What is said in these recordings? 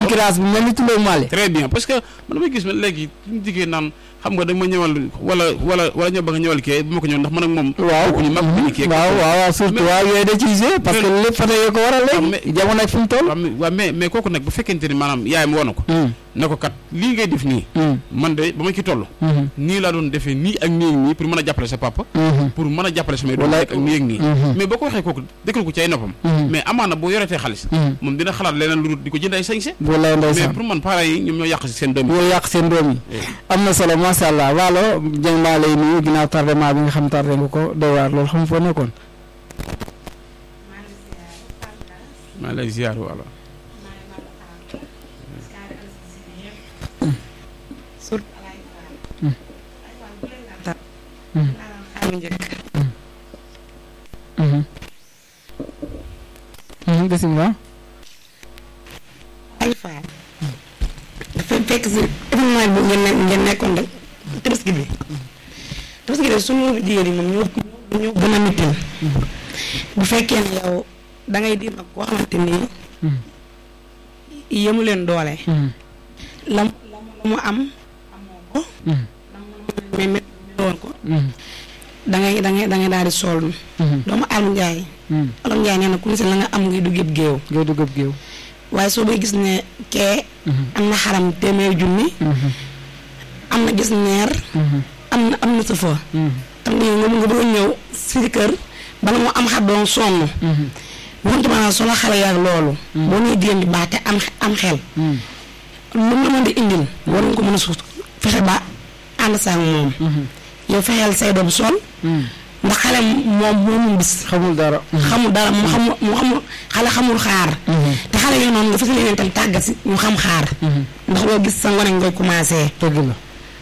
concurrence bi mel ni tuloo maale très bien parce que man damay gis ne léegi suñu jigéen naan xam nga da ma ñëwal wala wala wala ñoo bëgg a ñëwal kii bu ma ko ñëw ndax man ak moom waaw bokkuñu mag bu ñu kii waaw waaw waaw surtout Mais- waaw yooyu da ciy joué parce que Mais- lépp photo yoo ko waral waaw, léegi mais- jamono ak fi mu toll waaw mais waaw mais mais kooku nag bu fekkente ni maanaam yaayam woon na ko Mm, ne ko kat lii ngay def nii mm, man de ba ma ci toll mhm, nii laa doon defee nii ak nii ak nii pour mën a jàppale sa papa mhm, pour mën a jàppale samay doom Wallaay. ak nii ak nii mhm, mais boo ko waxee kooku dëkkal ko ci ay noppam mhm, mais amaana boo yoretee xaalis mhm. moom dina xalaat leneen lu dul di ko jënd ay sañse wallaay mais ndeysaan pour man parents yi ñoom ñoo yàq si seen doom yi yooyu yàq seen doom yi am na solo macha allah waalo jëng maa lay nuyu ginnaaw tardement bi nga xam tardé nga ko doy waar loolu xam foo nekkoon maa lay ziar wala xaaru njëkk Mhm. Mhm, bisimilah ay faal dafa fekk si événement bi ngeen ne ngeen nekkoon rek tabaski bi tabaski bi suñu jigéen yi moom ñoo ñoo gën a mitin bu fekkee ne yow da ngay di mag koo xamante ni Mhm. yemu leen doole Mhm, la mu la mu am amoo ko mhm, mais mais woon ko mhm, da ngay da ngay da ngay daal di sol mhm, doomu Alou Ndiaye mhm. Alou Ndiaye nee na ku ne si la nga am ngay dugg yëpp géew ngay dugg ab géew waaye soo bay gis ne kee Mhm, am na xaram téeméer junni mhm, am na gis neer mhm, am na am na sa fa mhm, tam nga nga nga bëgg a ñëw si kër bala moo am xar doon sonn mhm, wante maanaam solo xale yaag loolu boo ñuy jigéen di baax te am am xel mhm, lu mu la mën di indil war nga ko mën a suuf fexe ba ànd saa ak moom mhm, yow fexeel say doom sol mhm. ndax xale moom moomul bis xamul dara xamul dara mu xamul mu xamul xale xamul xaar Mhm, te xale yooyu noonu nga fas leen tam tàggat si ñu xam xaar mhm. ndax loo gis sa ngone ngay commencé dëgg la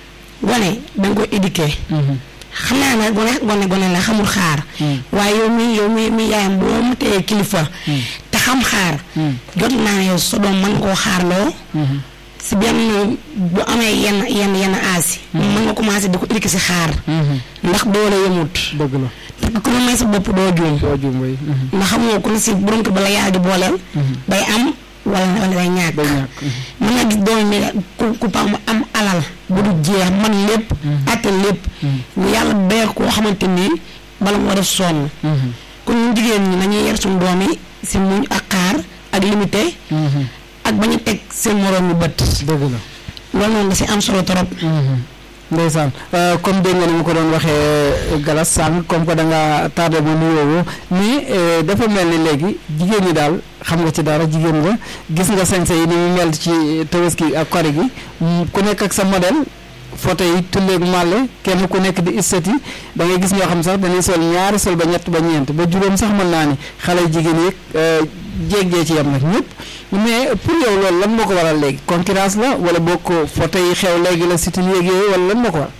gone da nga koy éduquer Mhm, xam naa ne gone gone gone la xamul xaar mhm, waaye yow mi yow mi mi yaayam boo mu tee kilifa Mm. te xam xaar mhm, jot naa ne yow sa doom mën koo xaarloo mhm. si benn bu amee yenn yenn yenn aasi mën nga commencé di ko éduquer si xaar Mhm, ndax doole yemut dëgg la te ku ne may sa bopp doo juum doo juum way Mhm, ndax xamoo ku ne si borom kër ba la yàlla di booleel mhm. day am wala wala day ñàkk day ñàkk mhm, mën nga gis doom mi ku ku pa mu am alal bu du jeex man lépp atte lépp mhm, yàlla beer koo xamante nii bala moo def sonn mhm, kon ñun jigéen ñi nañuy yar suñu doom yi si muñ ak xaar ak limité mhm. ak bañ a teg seen moroom yu bët dëgg la loolu noonu da si am solo trop ndeysaan comme dégg nga ni mu ko doon waxee galas sànq comme que da nga tardé ma nuyoo mais euh, dafa mel ni léegi jigéen ñi daal xam nga ci dara jigéen nga gis nga sañse yi ni mu mel ci tabaski ak kori gi mm, ku nekk ak sa modèle photo yi tulleeg màlle kenn ku nekk di istati da ngay gis ñoo xam sax dañuy sol ñaari sol ba ñett ba ñeent ba juróom sax mën naa ni xale yu jigéen yeeg euh, jéeg-jee ci yam nag ñëpp mais pour yow loolu lan moo ko waral léegi concurrence la wala boo ko photo yi xew léegi la sitil yeeg yooyu wala lan moo ko waral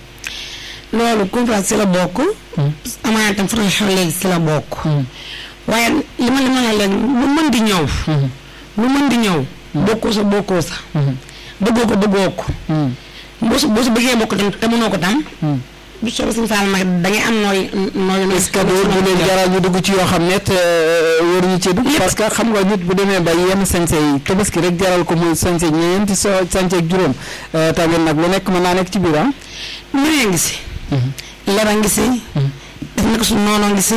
loolu conférence si la bokk amaana tam fa xew léegi si la bokk waaye li ma li ma la léegi lu mën di ñëw lu mën di ñëw bokkoo sa bokkoo sa bëggoo ko bëggoo ko boo su boo su bëggee bokk tam te mënoo ko tam bu soobee suñu faal nag da ngay am nooy nooy nooy est-ce que du du leen jaral ñu dugg ci yoo xam ne te waruñu ci dugg parce que xam nga nit bu demee ba yenn sañse yi tabaski rek jaral ko muy sañse ñeenti so sañse ak juróom tamit nag lu nekk mën naa nekk ci biir ah ñëwee ngi si leba ngi si def naka suñu noonoo ngi si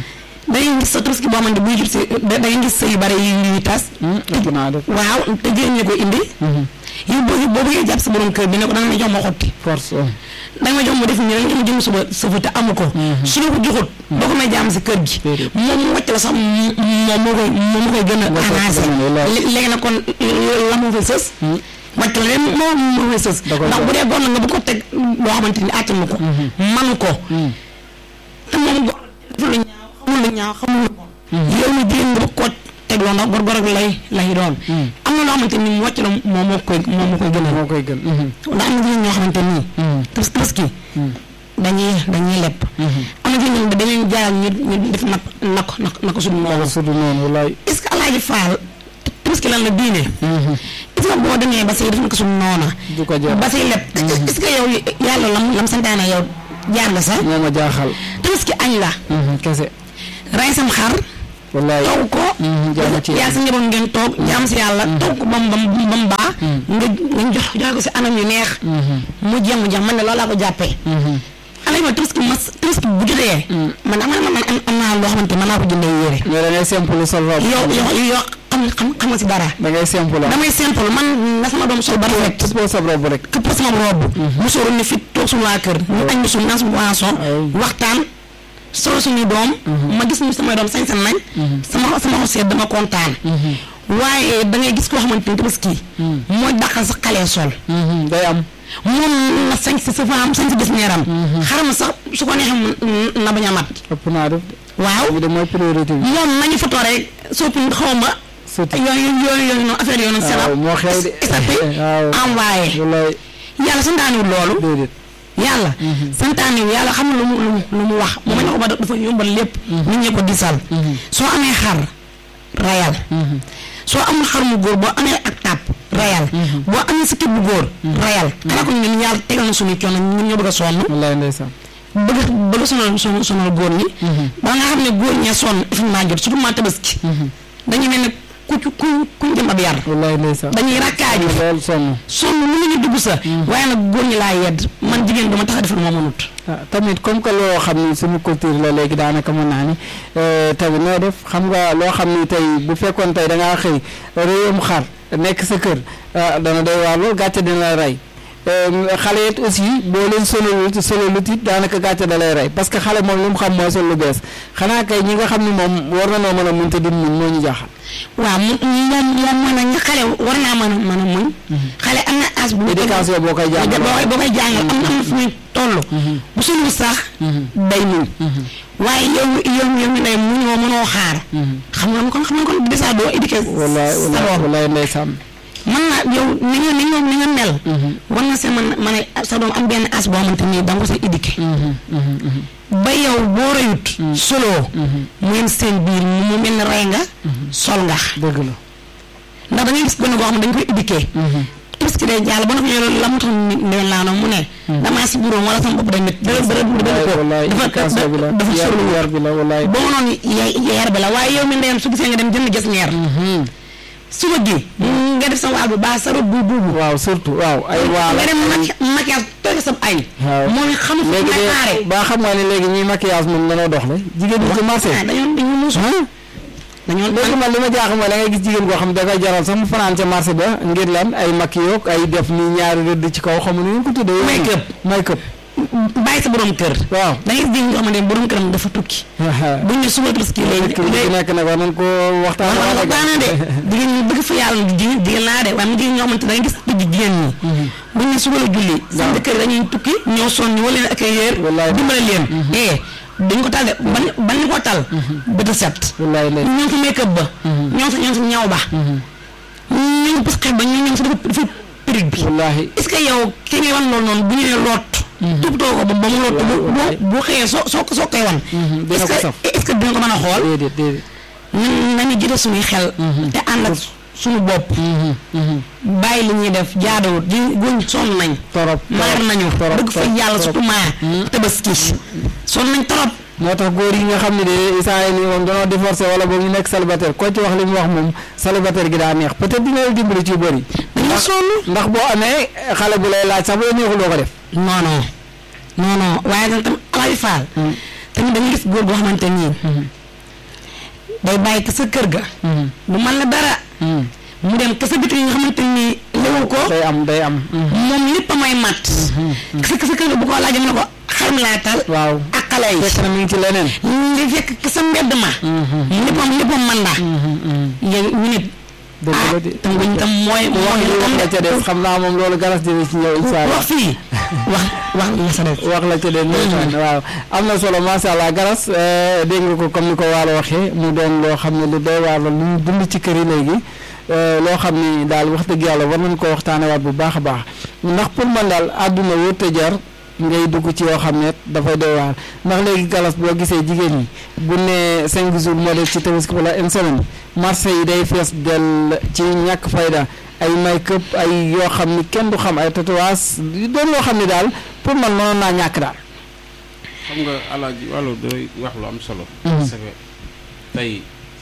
da ngay gis sa tabaski boo xamante buy jur si da ngay gis sa yu bare yi ñuy tas ëpp naa def waaw te jigéen ñi ko indi yow boo boo bëggee jàpp sa borom kër bi ne ko da nga ma jox ma xotti force da nga ma jox ma def nii da nga ma jëm suba suba te amu ko su la ko joxut doo ko may jàmm si kër gi Déedéet. moom mu wàcc la sax moom moo koy moom moo koy gën a Moo koy arrangé gën a lool. Lé- léegi nag kon la moo fay sës wàcc la leen moom moo fay sës Da koy ndax jox. bu dee góor la nga bu ko teg loo xamante ni àttanu ko manu ko te moom góor deful lu ñaaw xamul lu ñaaw xamul lu bon yow mi jigéen nga bëgg koo teg loo ndax góor góor ak lay lay doon am na loo xamante ni mu wàcc la moom moo koy moom moo koy gënal moo koy gën ndax am na jigéen ñoo xamante nii tabas tabaski dañuy dañuy lepp am na jigéen ñoo dañuy jaaral ñu ñu def nak nak nak nako suñu wala noonu sudu noonu walaay est-ce que alaaji faal tabaski lan la diine est-ce que boo demee ba say def nako suñu noona du ko jar ba say lepp est-ce que yow yàlla lam lam santaane yow jaar nga sax moo ma jaaxal tabaski añ la kese ray sam xar wallaay togg ko jaamu ci yaa sa njaboot ngeen toog jaam si yàlla togg ko bam bam bam baax nga nga jox joxe ko si anam yu neex mu jeex mu jeex man ne loolu laa ko jàppee alay ma tabaski mas tabaski bu jotee man am man am am naa loo xamante mën naa ko jëndee yére mais da ngay simple sol robe yow yow yow xam xam xam nga si dara da ngay simple ah damay simple man na sama doom sol ba rafet tout pour sa robe rek këpp sama robe mu sóoru ne fit toog suñu waa kër ñu añ bi suñu naan suñu boisson waxtaan solo suñuy doom ma gis ñu samay doom sañ-sañ nañ sama sama xol seet dama kontaan waaye da ngay gis koo xamante ni tabaski mooy dàqal sa xale sol day am moom na sañ si sa faam sañ si gis neeram xaram sax su ko neexee mu na bañ a mat ëpp naa def waaw bi de mooy priorité bi moom nañu photo rek soppi xaw ma surtout yooyu yooyu yooyu noonu affaire yooyu noonu waaw moo xew de esapé waaw envoyé wallaay yàlla santaaniwul loolu déedéet yàlla santaaniwul yàlla xam na lu mu lu mu lu mu wax moom na ko ba dafa yombal lépp nit ñi ko disal soo amee xar rayal soo amul xar mu góor boo amee ak tàpp rayal boo amee sa kit bu góor rayal xanaa ko ñun yàlla tegal na suñu coono ñun ñoo bëgg a sonn wallaay ndeysaan bëgg bëgg sonal sonal sonal góor ñi ba nga xam ne góor ñee sonn effectivement jot surtout maa tabaski dañuy mel ne ku ku ku jëm ab yar wallaay ndeysaan dañuy rakkaaju loolu sonn sonn lu ñu dugg sa waaye nag góor ñi laa yedd man jigéen dama tax a def lu ma mënut ah tamit comme que loo xam ni suñu culture la léegi daanaka mën naa ni tamit noo def xam nga loo xam ni tey bu fekkoon tey da ngaa xëy réewum xar nekk sa kër ah dana doy waar loolu gàcce dina la rey xale it aussi boo leen solo solo lu it daanaka gàcce da lay rey parce que xale moom li mu xam mooy sol lu bees xanaa kay ñi nga xam ni moom war na noo mën a muñ te duñ muñ moo ñu jaaxal. waaw mu moom moom mën na xale war naa mën a mën a muñ xale am na as bu mu éducation boo koy jàngal boo koy boo koy jàngal am na am na fu muy toll bu solu sax day muñ waaye yow yow yow mi day muñoo mënoo xaar xam nga kon xam nga kon déjà doo éduqué wallaay sa wallaay doom wallaay ndeysaan mën na yow ni nga ni nga ni nga mel war na see mën mën a sa doom am benn as boo xamante ni da nga ko sa éduqué ba yow boo rëyut soloo mu yem seen biir mu mel ne rey nga sol nga dëgg la. ndax da ngay gis gone goo xam ne dañ koy éduqué parce que day jàll ba na ko yow la mu tax ndewen laa noonu mu ne damaa si buróom wala sama bopp day métti dara dara dara wallaay dafa éducation bi la dafa yar solu yar bi la wallaay. ba ma noonu yar bi la waaye yow mi ndeyam su gisee nga dem jënd gis ñeer suba gi nga def sa waal bu baax sa rob bu buubu waaw surtout waaw ay waala nga dem maki maquillage toog sa añ waaw moom it xamul fu léegi may xaare de ba xam nga ne léegi ñuy maquillage moom dañoo dox le jigéen ñi ci marché ah dañoo dañoo muusu dañoo léegi man li ma jaaxal mooy da ngay gis jigéen koo xam ne da koy jaral sax mu fanaan ca marché ba ngir lan ay maquillage ay def ni ñaari rëdd ci kaw xamu nu ko tuddee Make-up. make-up bàyyi sa borom kër waaw da ngay gis nga xamante ne borom këram dafa tukki buñ ne suba tabaski léegi kër gi nekk nag war nañ ko waxtaan waaw waaw daana de jigéen ñi bëgg fa yàlla jigéen jigéen laa de waaye mu jigéen ñoo xamante da ngay gis dëgg jigéen ñi buñ ne suba la julli seen jëkkër yi dañuy tukki ñoo sonn ñu wala leen ak yéer Wallaay. dimbale leen eh dañ ko tal de ban ban ñu ko tal bët a set wallaay lay ñoo ngi fa make up ba ñoo ngi fa ñoo ngi fa ñaw ba ñoo ngi parce que ba ñoo ngi fa dafa dafa périg bi wallaahi est-ce que yow ki ngay wan loolu noonu bu ñu nee loot toppatoo ko ba ba mu loot bu bu bu xëyee soo soo soo koy wan dina est-ce ko que saf. est-ce que dina ko mën a xool déedéet déedéet nan nañu jëlee suñuy xel te ànd ak suñu bopp bàyyi li ñuy def jaaduwut di guñ sonn nañ torop maar nañu torop dëgg fa yàlla surtout maa tabaski sonn nañ torop moo tax góor yi nga xam ne de saa yi nii moom danoo divorcé wala boog ñu nekk célibataire koo ci wax li mu wax moom célibataire gi daa neex peut-être dina la dimbali ci yu bëri dañu sonn ndax boo amee xale bu lay laaj sax bu la neexul doo ko def non non non non waaye nag tam alaaji faal tamit dañuy gis góor boo xamante nii day bàyyi ka sa kër ga du man la dara mu dem ka sa biti yi nga xamante nii lewu ko day am day am moom lépp a may mat ka sa kër ga bu ko laajee mu ne ko xar mi laa tal waaw ak xale yi fekk na mi ngi ci leneen li fekk ka sa mbedd ma léppam léppam man la yéen ñu nit dëgg ah la de tam guñ tam mooy wax mooy li wax la ca des xam naa moom loolu garas dina ci ñëw incha allah wax fii wax wax la sa def wax la ca des ndeysaan waaw am na solo macha allah garas eh, dégg nga ko comme ni ko waalo waxee mu doon loo xam ne lu doy waar la lu ñu dund ci kër yi léegi eh, loo xam ni daal wax dëgg yàlla war nañ ko waxtaanewaat bu baax a baax ndax pour man daal àdduna wërte jar ngay dugg ci yoo xam ne dafay doy waar ndax léegi galas boo gisee jigéen ñi bu ne cinq jours moo des ci tabaski wala une semaine marché yi day fees del ci ñàkk fayda ay make-up ay yoo xam ni kenn du xam ay tatouage doon loo xam ni daal pour man mënoon naa ñàkk daal xam nga alaaji wàllu doy wax lu am solo. parce que tey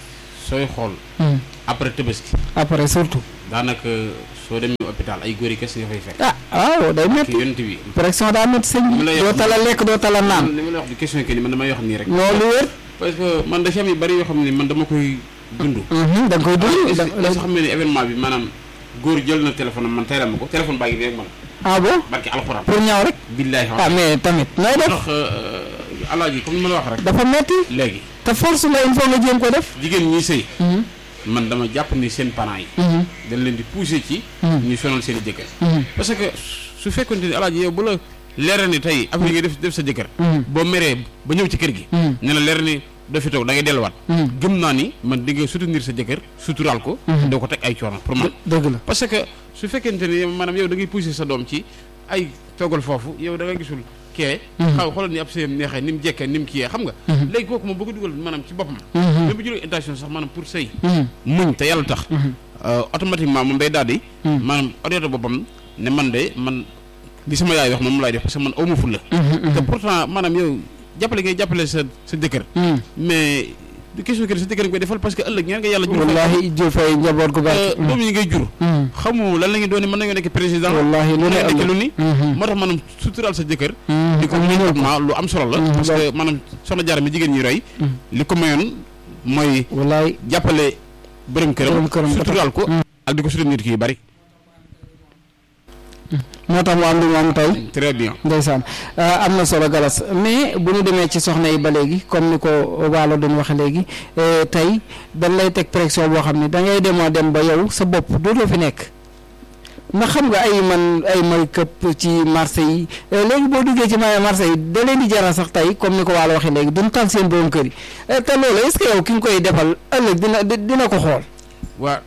sooy xool après Tabaski après surtout daanaka soo demee hôpital ay góor yi kese nga fay fekk ah waaw day ki métti yonent bi pression daa métti sëñ Li ma bi lay doo wax- tala lekk doo tala naan li ma la wax di question que ni man damay wax nii rek loolu wér parce que man dafa am yu bari yoo xam ne man dama koy dund Mhm, da nga koy dund da est-ce que xam ne ni événement bi maanaam góor jël na téléphone am man tey la ma ko téléphone baa ngi nii rek man ah bon barki alxuraan pour ñaaw rek billaahi ah mais tamit nooy def tax alaaji comme ni ma la wax rek dafa métti léegi te force la il faut nga jéem ko def jigéen ñi sëy Mhm, man dama jàpp ni seen parents yi mhm, dañ leen di pousser ci Mhm. ñu sonal seen i jëkkër mhm, parce que su fekkonte ni alaaji yow bu la leeral ni tey affaire yi ngay def def sa jëkkër mhm, boo meree ba ñëw ci kër gi mhm, ne la leer ni doo fi toog da ngay delluwaat mhm. gëm naa ni man di nga soutenir sa jëkkër suturaal ko Mhm. doo ko teg ay coono pour man dë- dëgg la parce que su fekkente ni maanaam yow da ngay pousser sa doom ci ay toogal foofu yow da nga gisul kee Mhm. xaw xoolal ni ab sëyam neexee ni mu jekkee ni mu kiyee xam nga Mhm. léegi kooku moom boo ko dugal maanaam ci boppam Mhm, même bu jëlee intention sax maanaam pour sëy mhm, muñ te yàlla tax mhm, euh, automatiquement moom day daal di Mhm. maanaam orienté boppam ne man de man li sama yaay wax moom laay def parce que man awma fulla mhm, te mhm, pourtant maanaam yow jàppale ngay jàppale sa sa jëkkër mhm. mais du question que sa jëkkër nga koy defal parce que ëllëg ñaan nga yàlla jur wallahi jël fay njaboot gu Euh, barke doom yi ngay jur Mhm, xamu lan la ñuy doon mën nañoo nekk président wallahi lu mën ne nañoo nekk ëllëg lu ni Mhm, moo tax maanaam suturaal sa jëkkër mhm, di ko ak muñal ko. comportement lu am solo la Mhm, parce loolu. que maanaam soxna jaara mi jigéen ñi roy Mhm. li ko mayoon mooy wallahi jàppale borom këram Borom këram ba tax. suturaal ko Mhm. ak di ko sutura nit ki yu bari moo tax mu am lu mu am tey très bien ndeysaan euh, am na solo galas mais bu ñu demee ci soxna yi ba léegi comme ni ko waalo doon waxe léegi euh, tey dañ lay teg pression boo xam ne da ngay demoo dem ba yow sa bopp dootoo fi nekk ndax xam nga ay man ay may këpp ci marché yi euh, léegi boo duggee ci may marché yi da leen di jaral sax tey comme ni ko waalo waxee léegi duñ tal seen borom kër yi Euh, te loolu est-ce que yow ki nga koy defal ëllëg dina di- dina ko xool waa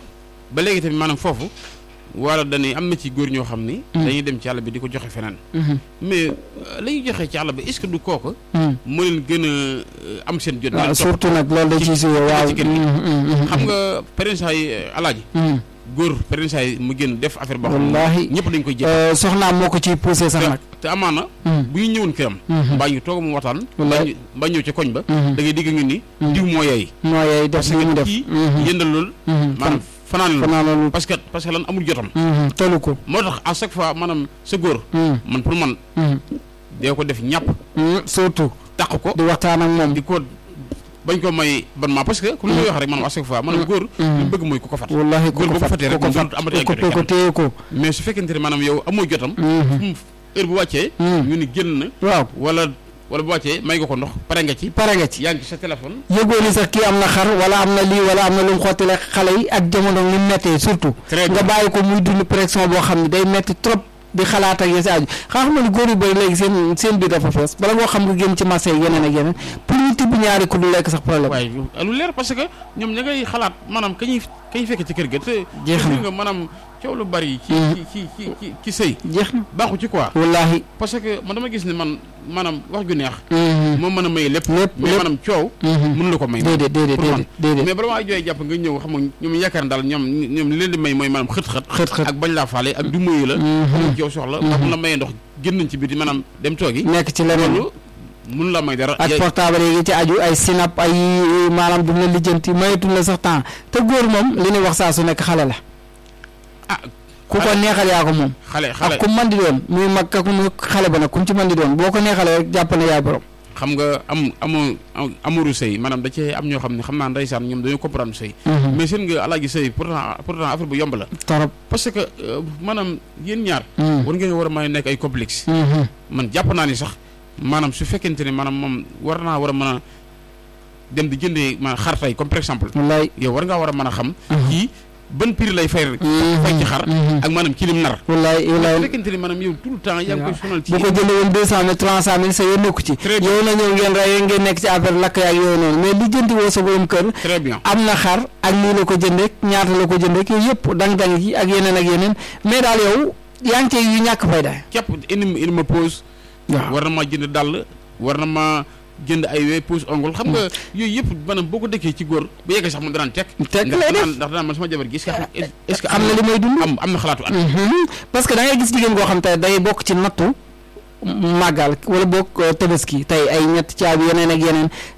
ba léegi tamit maanaam foofu wala dañuy am na ci góor ñoo xam ni Mhm. dañuy dem ci àll bi di ko joxe feneen Mhm, mais euh, la ñuy joxe ci àll bi est-ce que du kooku mhm. moo leen gën a euh, am seen jot waaw leen topp. surtout nag loolu da ci- ciy suwe waaw ci kër gi. Mhm, mhm, mhm. xam nga parents yi alaaji Mhm. góor parents yi mu génn def affaire boo xam ne Wallaahi. ñëpp dañ koy jël Euh, soxnaam moo ko ciy poussé sax nag te amaana Mhm. bu ñu ñëwoon këram Mhm. mbaa ñu toog mu waxtaan Wallaay. mbaa ñu- mbaa ñëw ca koñ ba Mhm. da ngay digg nga ni Mhm. diw moo yeey moo yooyu def parce li mu que def kii Mhm. yëndal lool Mhm. maanaam fanaan lool fanaa loolu parce que parce que lan amul jotam Mhm. tolu ko moo tax à chaque fois maanaam sa góor Mhm. man pour man Mhm. dee ko def ñàpp Mhm. surtout taq ko di waxtaan ak moom di ko bañ ko may bonnement parce que comme li may wax rek maanaam à chaque fois maanaam góor li mu bëgg mooy ku ko fat wallahi góor boo ko fatee rek ko moom fat dootul amati ay ko jote ko téye ko mais su fekkente ne maanaam yow amoo jotam Mhm. fu mu heure bu wàccee Mhm. ñu ni génn na waaw wala wala bu wàccee may nga ko ndox pare nga ci pare nga ci yaa ngi ci sa téléphone yëgoo ni sax kii am na xar wala am na lii wala am na lu mu xottile xale yi ak jamono ni mu méttee surtout très nga bien bàyyi ko muy dund pression boo xam ne day metti trop di xalaat ak yesi aju xam nga ni góor yu bëri léegi seen seen biir dafa fees bala ngoo xam nga génn ci marché yi yeneen ak yeneen pour ñu tibb ñaari ku du lekk sax problème waaye lu- lu leer parce que ñoom ña ngay xalaat maanaam ka ñuy ka ñuy fekk ci kër ga te Jeex na. te nga maanaam coow lu bari ci Mhm. ci ci ci ci ci sëy jeex na baaxu ci quoi wallahi parce que man dama gis ne man maanaam wax ju neex Mhm. moo mën a may lépp lépp mais lépp maanaam coow Mhm. mënu la ko may déedéet déedéet pour man. déedéet déedéet mais bala maa jooy jàpp nga ñëw xam nga ñoom yaakaar ne daal ñoom ñoom li leen di may mooy maanaam xët-xët xët xët ak bañ laa faale ak du moyu la Mhm. xamuñ ci yow soxla ndax mun la mayee ndox génn nañ ci biti maanaam dem toogi nekk ci leneen loolu mun la may dara ak Ya- portable yi ci aju ay sinap ay maanaam du la lijjanti mayetuñ la sax temps te góor moom li ñuy wax saa su nekk xale la ah ku ko neexal yaa ko moom xale xale ak ku man di doon muy mag ak muy xale ba nag ku mu ci man di doon boo ko neexalee rek jàpp ne yaay borom xam nga am amoo amuru sëy maanaam da cee am ñoo xam ne xam naa ndeysaan ñoom dañoo comprendre sëy mais seen nga alaaji sëy pourtant pourtant affaire bu yomb la torop parce que euh, maanaam yéen ñaar Mhm. war ngeen war a mën a nekk ay complexe Mhm. man jàpp naa ni sax maanaam su fekkente ne maanaam moom war naa war a mën a dem di jëndee ma xar tey comme par exemple wallaay yow war ngaa war a mën a xam Mhm. kii ban prix lay fay rek Mhm. fay ci xar Mhm. ak maanaam ci lim nar wallaay su wallaay fekkente ne maanaam yow tout le temps yaa ngi koy sonal ci bu ko jëndee woon deux cent mille trois cent mille sa yoon nekku ci Très bien. yow na ñëw ngeen rey ngeen nekk ci affaire lakk yaak yooyu noonu mais li jënti woo sa borom kër très bien am na xar ak lii la ko jëndee ñaata la ko jëndee yooyu yëpp dang-dang yi ak yeneen ak yeneen mais daal yow yaa ngi cee yu ñàkk fayda képp indi indi ma pause waaw war na maa jënd dàll war na maa jënd ay we pause ongle xam nga yooyu yëpp maanaam boo ko dëkkee ci góor bu yeggee sax moom danaan teg teg ndax lay def danaan ndax danaan man sama jabar gi est-ce que est-ce que am na li may dund am am na xalaatu at Mhm. parce que da ngay gis jigéen goo xam te day bokk ci nattu màggal wala bokk euh, tabaski tey ay ñett caabi yeneen ak yeneen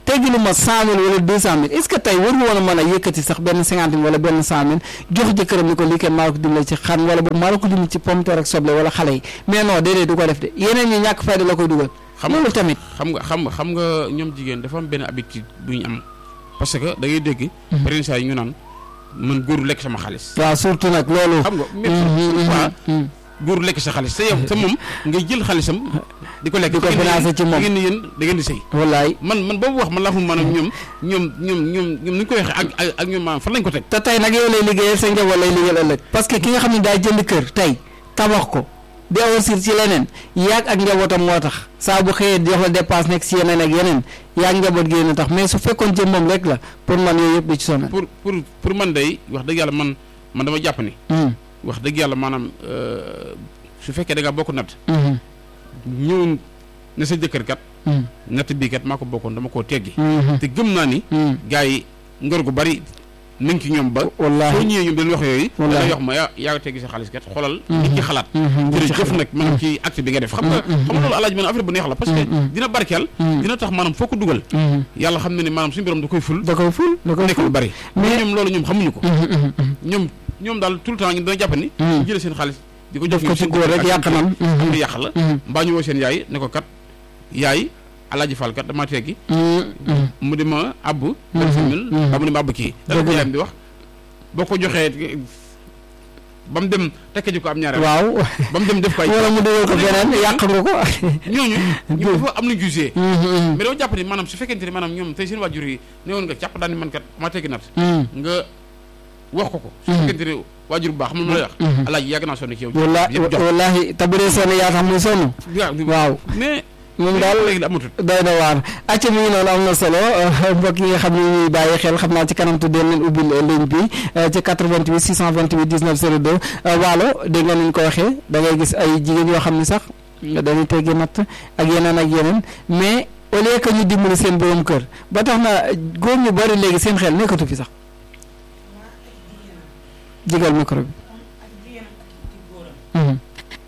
teggi lu ma cent mille wala deux cent mille est ce que tey war nga woon a mën a yëkkati sax benn cinquante mille wala benn cent mille jox jëkkëram ni ko lii kenn maa la ko dimbale ci xan wala boobu maa la ko dimbale ci pomme de terre ak soble wala xale yi mais non déedéet du ko def de yeneen ñi ñàkk fayda la koy dugal xam loolu tamit xam nga xam nga xam nga ñoom jigéen dafa am benn habitude bu ñu am parce que da ngay dégg parents yi ñu naan man góoru lekk sama xaalis waaw surtout nag loolu xam nga Mhm, mhm, même fois mhm. góoru lekk sa xaalis te yow te moom ngay jël xaalisam di ko lekk Di ko financé ci moom. da ngeen ni yéen da ngeen di sëy wallaay man man boobu wax man laa xam maanaam ñoom ñoom ñoom ñoom ñoom ni ñu ko waxee ak ak ak ñoom maanaam fan lañ ko teg te tey nag yow lay liggéeyal sa njaboot lay liggéeyal ëllëg parce que ki nga xam ne daa jënd kër tey tabax ko di investir ci leneen yaag ak njabootam moo tax saa bu xëyee jox la dépense nekk ci yeneen ak yeneen yaag njaboot gi yéen a tax mais su fekkoon ci moom rek la pour man yooyu yëpp du ci sonal. pour pour pour man day wax dëgg yàlla man man dama jàpp ni Hmm, wax dëgg yàlla maanaam euh, su fekkee da ngaa bokk natt hmm, ñëw ne sa jëkkër kat hmm, natt bii kat maa ko bokkoon dama koo teggi hmm, te gëm naa ni hmm. gars yi ngor gu bari nañ ci ñoom ba soo wallaahi ñëwee ñoom dañ wax yooyu Wallaahi. da lay wax ma yaa yaa teggi sa xaalis kat xoolal Mhm. nit ci xalaat Mhm, nit ci jërëjëf xalaat. nag maanaam ci acte bi nga def xam nga Mhm, xam nga loolu alaaj man affaire bu neex la parce que Mhm. dina barkeel Mhm. dina tax maanaam foo ko dugal Hmm, yàlla xam na ni maanaam suñu borom da koy ful da koy ful da koy nekk lu ful. bari Mais- mais ñoom loolu ñoom xamuñu ko Hmm, hmm, hmm. ñoom ñoom daal tout le temps ñu dana jàpp ni Mhm. ñu jëlee seen xaalis di ko def jox ko ñoom ci seen góor rek ak yàq seen nan. kii. Hmm, lu yàq la hmm, mbaa ñu woo seen yaay ne ko kat yaay alaaji Fall kat damaa teggi hmm, hmm. mu di ma àbb Mhm, vingt-cinq mille mhm. mbaa mu di ma àbb kii dana Dëgg ko la. yaayam di wax boo ko joxee ba mu dem tekki ji ko am ñaareel waaw ba mu dem def ko ay wala mu dugal ko beneen yàq nga ko. ñooñu ñu dafa am na jugé Hmm, hmm, mais dama jàpp ni maanaam su fekkente ni maanaam ñoom tey seen waajur yi ne woon nga jàpp daal ni man kat ma teggi nat hmm. nga wax ko ko su Mhm. fekkente ni waajur bu baax xam nga lu ma lay wax Mhm. alaaji yàgg naa sonn ci yow wallaahi yëpp jox wallaahi te bu dee sonn yaa tax muy sonn. waaw mais moom daal léegi amatul doy na waar acca mi ngi noonu am na solo euh, mbokk yi nga xam ne ñuy bàyyi xel xam naa ci kanam tuddee leen ubbil euh, ligne bi euh, ci 88 628 19 02 euh, waalo dégg nga ni ñu ko waxee da ngay gis ay jigéen yoo xam ne sax dañuy teggi natt ak yeneen ak yeneen mais au lieu que ñu dimbali seen borom kër ba tax na góor ñu bari léegi seen xel nekkatu fi sax jigal micro bi. Mhm.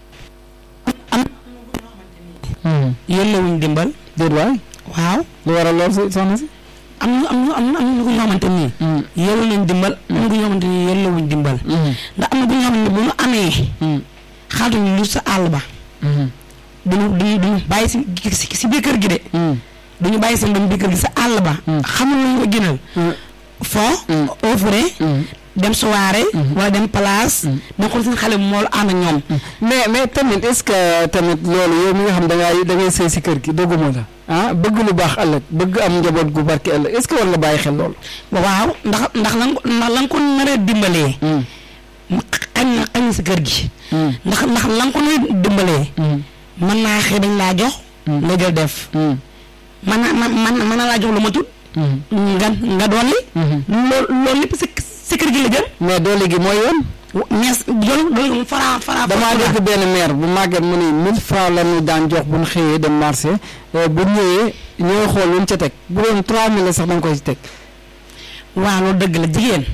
Mhm. yëllawuñ dimbal déet waay waaw lu waral lool si soxna si. am na am na am na am na ñu xamante nii Mhm. yëllu nañ dimbal am na ñu xamante nii yëllawuñ dimbal Mhm. ndax am na bu ñu xamante ne bu ñu amee Mhm. xaatuñ lu sa àll ba Mhm. duñu duñu duñu bàyyi si si si biir kër gi de Mhm. duñu bàyyi seen doom biir kër gi sa àll ba Mm. xamul lu ñu ko gënal Mhm. foo Mm. offre Mhm. dem soirée wala dem place dem xool seen xale mool ànd ak ñoom mais mais tamit est-ce que tamit loolu yow mi nga xam da ngay da ngay sëy si kër gi dogguma la ah bëgg lu baax ëllëg bëgg am njaboot gu barke ëllëg est-ce que war nga bàyyi xel loolu. waaw ndax ndax lan ko ndax lan ko naree dimbalee mu xañ na xañ na si kër gi ndax ndax lan ko naree dimbalee mën naa xëy dañ laa jox nga jël def mën na man man mën na laa jox lu ma tut nga nga dolli loolu loolu lépp si si kër gi la jël mais doole gi mooy yoon. mais loolu loolu moom fara fara damaa dégg benn maire bu màgget mu ni 1000 francs la ñu daan jox bu ñu xëyee dem marché euh, bu ñëwee ñooy xool lu ñu ca teg bu doon 3000 la sax da nga koy teg. waaw loolu dëgg la jigéen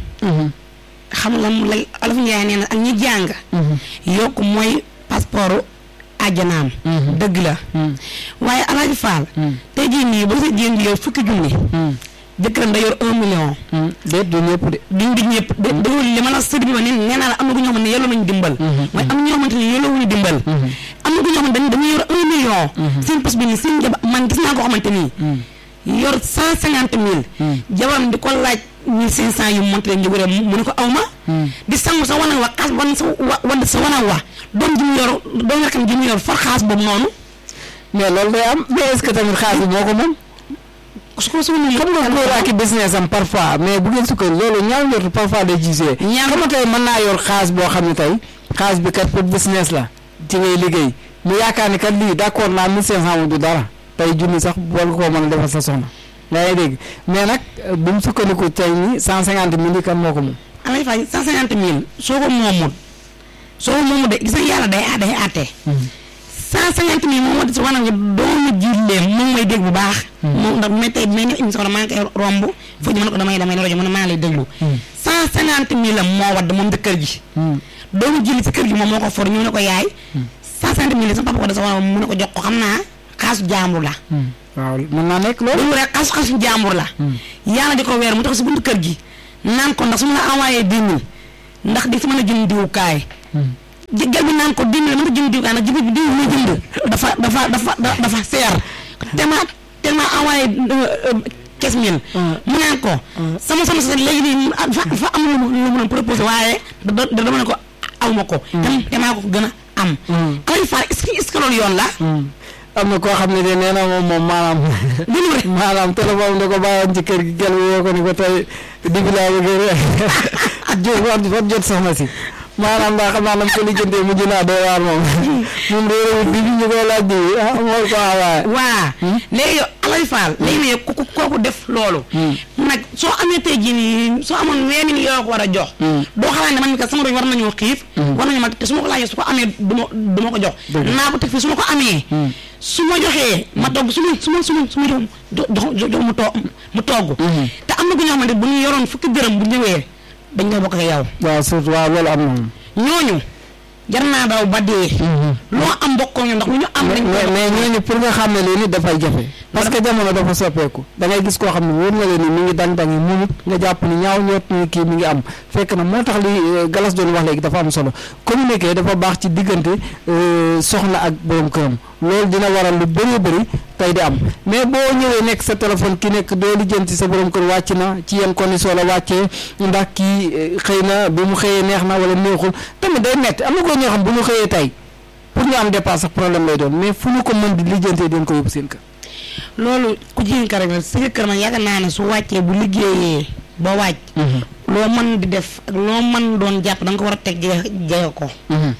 xam nga mu lay Olof Njaay nee na ak ñi jàng yokk mooy passeport àjjanaam dëgg la waaye Alaaji Faal tey jii nii ba sa jigéen di yor fukki junni jëkkëram da yor un million déet du ñëpp de. duñ di ñëpp de déglu li ma la sëriñ bi ma ne nee naa la am na ku ñoo xamante ne yelloo nañu dimbal mooy am na ñoo xamante ne yelloo wuñu dimbal am na ku ñoo xamante ne dañuy yor un million seen pos bi nii seen jaba man gis naa koo xamante nii yor cent cinquante mille jabaram di ko laaj mille cinq cent yu monté leen njëguree mu ne ko aw ma di sangu sa wanag wa xaas wan sa wa wadd sa wanag wa doom ji mu yor doom rakam ji mu yor for xaas boobu noonu mais loolu day am mais est-ce que tamit xaalis bi moo ko moom. su ko su ko xam nga góor ak i business am parfois mais bu ngeen sukkand loolu ñaaw njort parfois day gisee. Ñaaw- xam nga tey mën naa yor xaalis boo xam ne tey xaalis bi kat pour business la ci ngay liggéey mu yaakaar ni kat lii d'accord naa 1500 du dara tey junni sax war nga koo mën a defal sa soxna yaa ngi dégg mais nag euh, bu mu sukkandiku tey ni 150 mille yi kan moo ko moom. amay fay cent cinquante mille soo ko moomul soo ko moomul de gis nga yàlla day day àtte cent cinquante mille moom moo di si wanag nga doomu jiitleem moom may dégg bu baax moom ndax may tey may def émission la maa ngi koy romb foo ñu mën ko damay damay rajo mën maa lay déglu cent cinquante mille la moo wadd moom dëkkër ji doomu jili si kër gi moom moo ko for ñu ne ko yaay cent cinquante mille sama papa ko da sa wanag mu ne ko jox ko xam naa xaasu jaambur la waaw mën naa nekk loolu loolu rek xas xasu jàmbur la yàlla di ko weer mu tax si buntu kër gi naan ko ndax su ma la envoyé dix mille ndax di si mën a jënd diwukaay jëggal bi naan ko dix mille mën a jënd diwukaay ndax jiw bi diw ma jënd dafa dafa dafa dafa seer tellement tellement envoyé quinze mille mu naan ko sama sama sa léegi nii dafa dafa am lu mu lu mu proposé waaye da da dama ne ko aw ma ko te te maa ko gën a am Alaaji Fall est-ce que est-ce que loolu yoon la am na koo xam ne de nee na moom moom maanaam dinu rek maanaam téléphone da ko bàyyoon ci kër gi gel bi woo ko ni ko tey digg laa bëgg jot war war jot soxna si maanaam daa xam naa nam ko lijjantee mujj naa doy waar moom moom réeréwut bi bi ñu koy laaj bi ah mool ko waaye waa léegi yow Alaaji Fall léegi nag ku kooku def loolu nag soo amee tey jii nii soo amoon vingt mille yoo ko war a jox doo xalaat ne man mi kat sama doom war nañoo xiif war nañu ma te su ma ko laajee su ko amee du ma du ma ko jox naa ko teg fii su ma ko amee su ma joxee ma togg su ma su ma su ma su ma jox jox jox mu toog mu togg te am na ku ñoo xamante bu ñu yoroon fukki dërëm bu ñëwee dañ koy bokk ak yow waaw surtout waaw loolu am na moom ñooñu jar naa daw ba dee loo am bokkoo ñu ndax lu ñu am dañ mais koy mais ñooñu pour nga xam ne lii nit dafay jafe parce que jamono dafa soppeeku da ngay gis koo xam ne wóor na leen ni mi ngi dang dangi munut nga jàpp ni ñaaw ñoot ni kii mi ngi am fekk na moo tax li galas doon wax léegi dafa am solo communiquer dafa baax ci diggante soxna ak borom këram loolu dina waral lu bëree bëri tey di am mais boo ñëwee nekk sa téléphone ki nekk doo lijjanti sa borom kër wàcc na ci yenn condition la wàccee ndax kii xëy na bi mu xëyee neex na wala neexul tamit day metti am na ko ñoo xam bu ñu xëyee tey pour ñu am dépense sax problème lay doon mais fu ñu ko mën di lijjantee den ko yóbbu seen kër loolu ku jigéen ka rek la sa kër man yaakaar naa ne su wàccee bu liggéeyee ba wàcc loo mën di def ak loo mën doon jàpp da nga ko war a teg jege jege ko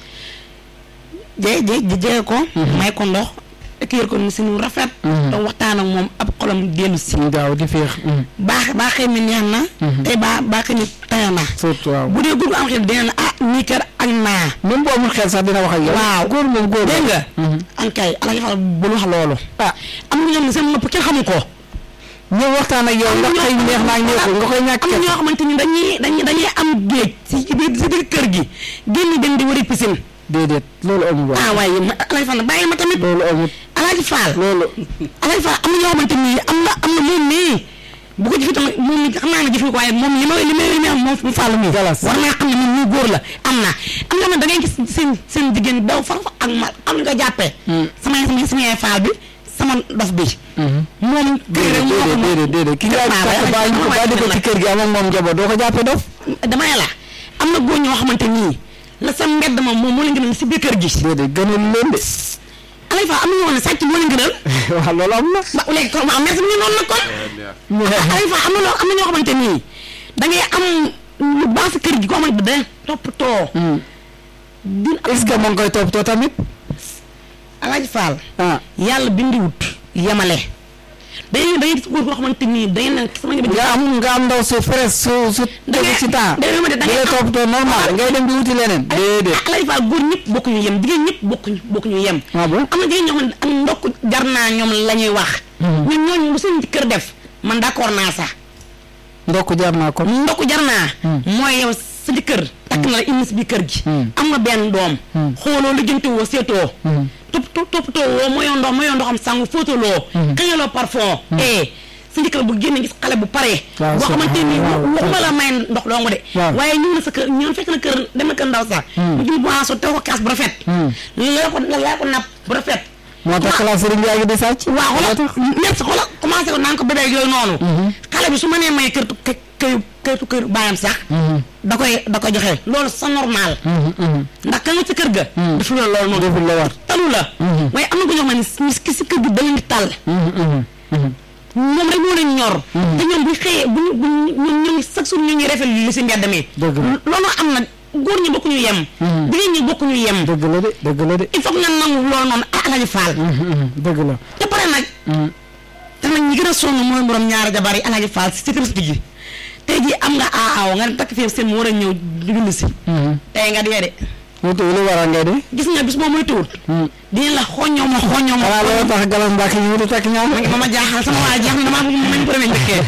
je je jege ko may ko ndox écrire ko ni si nu rafet te waxtaan ak moom ab xolam dellu si gaaw di féex baax baaxee mi neex na tey baa baaxee mi tane na surtout waaw bu dee góor gu am xel dina ne ah nii kër ak naa même bu amul xel sax dina wax ak yow waaw góor moom góor dégg nga ankay Alaaji Fall bul wax loolu ah am na ñoom ne seen nopp kenn xamu ko ñëw waxtaan ak yow ndax xëy neex naa neexul nga koy ñàkk am na ñoo xamante ni dañuy dañuy dañuy am géej si biir si biir kër gi génn dem di wari piscine déedéet loolu amul ah waaw waaye ma Alaaji Fall bàyyi ma tamit loolu amul Alaaji Fall loolu Alaaji Fall am na ñoo xamante ni am na am na moom mii bu ko jëfee tamit moom mi xam naa ne jëfee ko waaye moom li ma li ma li ma am moom mu Fall mii Galas. war naa xam ne moom ñu góor la am na am na da ngay gis seen seen jigéen daw far fa ak ma am nga jàppee sama sama sama yaay Fall bi sama dof bi moom kër rek moo ko déedéet déedéet déedéet ki nga Waaw, takk waaw, bàyyi ko waaw, bàyyi ko waaw, ci kër gi am ak moom njaboot doo ko jàppee dof dama ne la am na góor ñoo xamante nii la sa mbedd moom moom moo leen gënal si biir kër gi déedéet gënal leen de Alaaji Fall am na ñoo xam ne sàcc moo leen gënal waaw loolu am na ba léegi kon waaw merci mi ngi noonu nag kon Alaaji Fall am na loo am na ñoo xamante nii da ngay am lu baax si kër gi koo xamante da toppatoo din est-ce que moo ngi koy toppatoo tamit Alaaji Fall ah yàlla bindiwut yemale dañuy dañuy gis góor koo xamante nii dañuy ne sama njaboot nga am nga am ndaw su frais su su Da tegu ngay- ci temps da ngay- da di ngay la am- toppatoo normal ngay dem di wuti leneen déedéet Alaaji Fall góor ñëpp bokkuñu yem jigéen ñëpp bokkuñu bokkuñu yem ah bon am na jigéen ñoo xam ne ak ndokk jar naa ñoom la ñuy wax ñun ñooñu lu seen kër def man d'accord naa sax ndokk jar naa ko ndokk jar naa mooy yow sa jëkkër takk na la indi si biir kër gi am nga benn doom xooloo lijjanti woo seetoo topp topp toppatoo woo mooyoo ndox mooyoo ndoxam sangu fóotaloo xëyaloo parfum eh sa jëkkër bu génne gis xale bu paree Waaw, boo c'est- xamante ni waaw, waaw. waxuma la may ndox doo nga de Waaw. waaye ñëw na sa kër ñëw fekk na kër dem na kër ndaw sax mu jël boisson tew ko kaas bu rafet la ko la ko napp bu rafet moo tax classe Serigne Ndiaye gi di sàcc waaw xoolal merci xoolal commencé ko naan ko bébé yooyu noonu. xale bi su ma nee may kër kë kër kër kër baayam sax. da koy da koy joxe loolu c'est normal. ndax ka nga ci kër ga. defu la loolu noonu. deful la war talu la. waaye am na ko ñoo xam ne ni ki si kër gi da leen di tal. moom rek moo leen ñor. te ñoom bu ñu xëyee bu ñu bu ñu ñun ñu ngi chaque jour ñu ngi rafetlu li si mbedd mi. Dëgg la. loolu am na góor ñi bokkuñu yem. jigéen ñi bokkuñu yem. dëgg la de dëgg la de il faut que nga nangu loolu noonu ah Alaaji Fall. dëgg la te pare nag. te nag ñi gën a sonn mooy borom ñaari jabar yi Alaaji Fall si sécurité gi tey jii am nga aaw nga takk fii seen mu war a ñëw julli si. tey nga dee de mu tudd lu waral ngay de gis nga bis boo muy tuut. dina la xoññoo ma xoññoo ma. xanaa loolu tax galas mbàkk yi wutu takk ñaar ma ma jaaxal sama waa jaaxal damaa bëgg nañ ko demee njëkkee.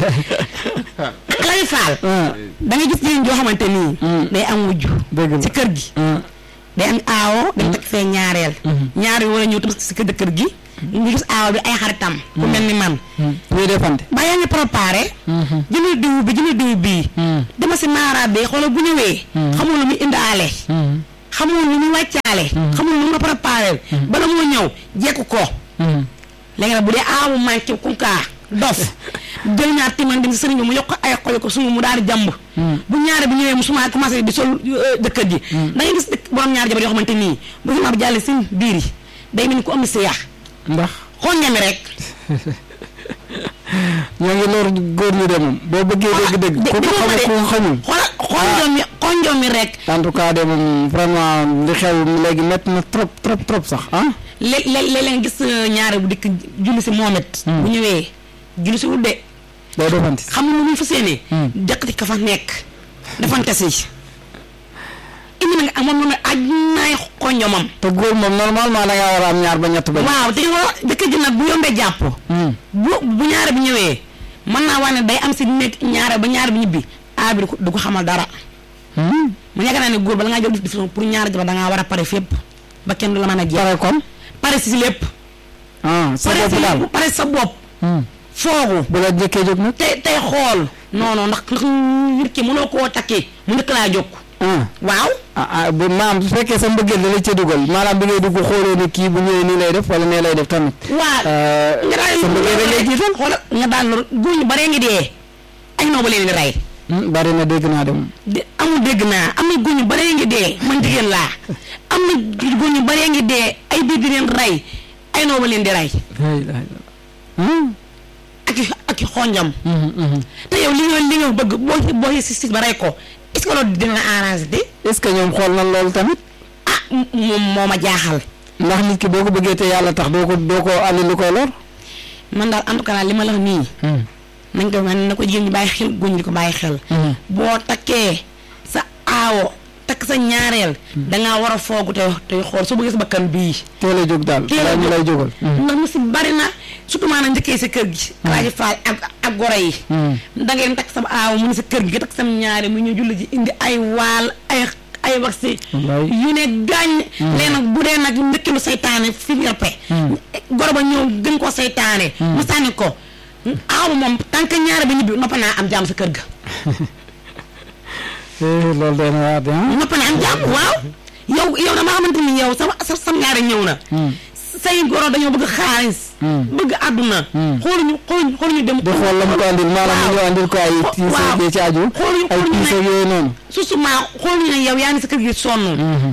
Alaaji Fall. da nga gis jigéen joo xamante nii. day am wujj. dëgg la ci kër gi. day am aawo dañ takk fee ñaareel ñaar yi war a ñëw tam si kër kër gi nga gis aawo bi ay xaritam ku mel ni man ñuy defante ba yaa ngi préparé jëndal diw bi jëndal diw bii dama si maara bi xoolal bu ñëwee xamul lu muy indaale xamul lu muy wàccaale xamul lu mu la préparé bala moo ñëw jekku ko léegi nag bu dee aawu manqué kunkaa dof jël ñaar timan dem si sëriñ bi mu yokk ko ay xol ko sumu mu daal di jàmb bu ñaare bi ñëwee mu suma commencé di sol dëkkat ji da ngay gis dëkk borom ñaari jabar yoo xamante nii bu suma bi jàllee seen biir yi day mel ni ku am si yàq ndax xool ñami rek ñoo ngi lor góor ñi de moom boo bëggee dégg-dégg ku ko xamul ku ko xamul xoolal xonjom mi xonjom mi rek en tout cas de moom vraiment li xew léegi métti na trop trop trop sax ah lé- lé- léeg-léeg nga gis ñaare bu dikk julli si moomet bu ñëwee julli si wut de day defante xam nga lu muy fas yéene jëkkati ka fa nekk defante si indi na nga ak moom moom aj naay xonjomam te góor moom normalement da ngaa war a am ñaar ba ñett ba waaw te yow dëkk ji nag bu yombee jàpp bu bu ñaare bi ñëwee mën naa wax ne day am si nekk ñaare ba ñaare bi ñibbi a bi du ko du ko xamal dara mu yaakaar naa ne góor bala ngaa jël décision pour ñaari jabar da ngaa war a pare fépp ba kenn du la mën a jeex pare kon pare si lépp ah sa pare bopp si daal lépp pare sa bopp foogu bu la jëkkee jóg nag tey tey xool non non ndax ndax nit ki mënoo koo takki mu njëkk laa jóg ah waaw ah ah bu maanaam su fekkee sa mbëggeel da la ca dugal maanaam bi ngay dugg xooloo ni kii bu ñëwee nii lay def wala nee lay def tamit waa Euh, nga daal sa mbëggeel da ngay jiital xoolal nga daal lu góor ñu baree ngi dee ay noo ba leen di rey Hmm, bari na dégg naa de moom de amul dégg naa am na góor ñu baree ngi dee man jigéen laa am na góor ñu baree ngi dee ay biir di leen rey ay noo ba leen di rey la ilaha illallah Hmm, ak i ak i xonjam mhm, mhm. te yow li nga li nga bëgg boo boo si si ba rey ko est-ce que loolu dina la arrangé de est-ce que ñoom xool na loolu tamit ah m- moom moo ma jaaxal ndax nit ki boo ko bëggee te yàlla tax doo ko doo ko andi lu koy lor man daal en tout cas li ma la wax nii nañ ko man na ko jigéen ñi bàyyi xel góor ñi di ko bàyyi xel boo takkee sa aawo takk sa ñaareel dangaa war a foogu te tey xool soo bëggee sa bakkan bii teel a jóg daal Teel a balaa ñu jóg. lay jógal ndax mu si bari na surtout maanaam njëkkee sa kër gi alaaji faal ak ak goro yi da ngeen takk sa aawo mu ne sa kër gi nga takk sam ñaare mu ñu julli ji indi ay waal ay ay wax si Wallaay. yu ne gaañ léegi nag bu dee nag ndëkkilu saytaane fi ñorpe goro ba ñëw gën koo saytaane mu sànni ko aaw moom tant que ñaare bi ñibbi noppa naa am jaam sa kër ga Eh, loolu day na waar de ah noppa naa am jaam waaw yow yow dama xamante ni yow sa sa sam ñaare ñëw na say goro dañoo bëgg xaalis bëgg àdduna xooluñu xooluñu xooluñu dem di xool la mu ko andil maanaam mu ñëw andil ko ay tiis waaw. ak ci aju xooluñu ay xooluñu tiis ak ne yooyu noonu susuma xooluñu ne yow yaa ngi sa kër gi sonn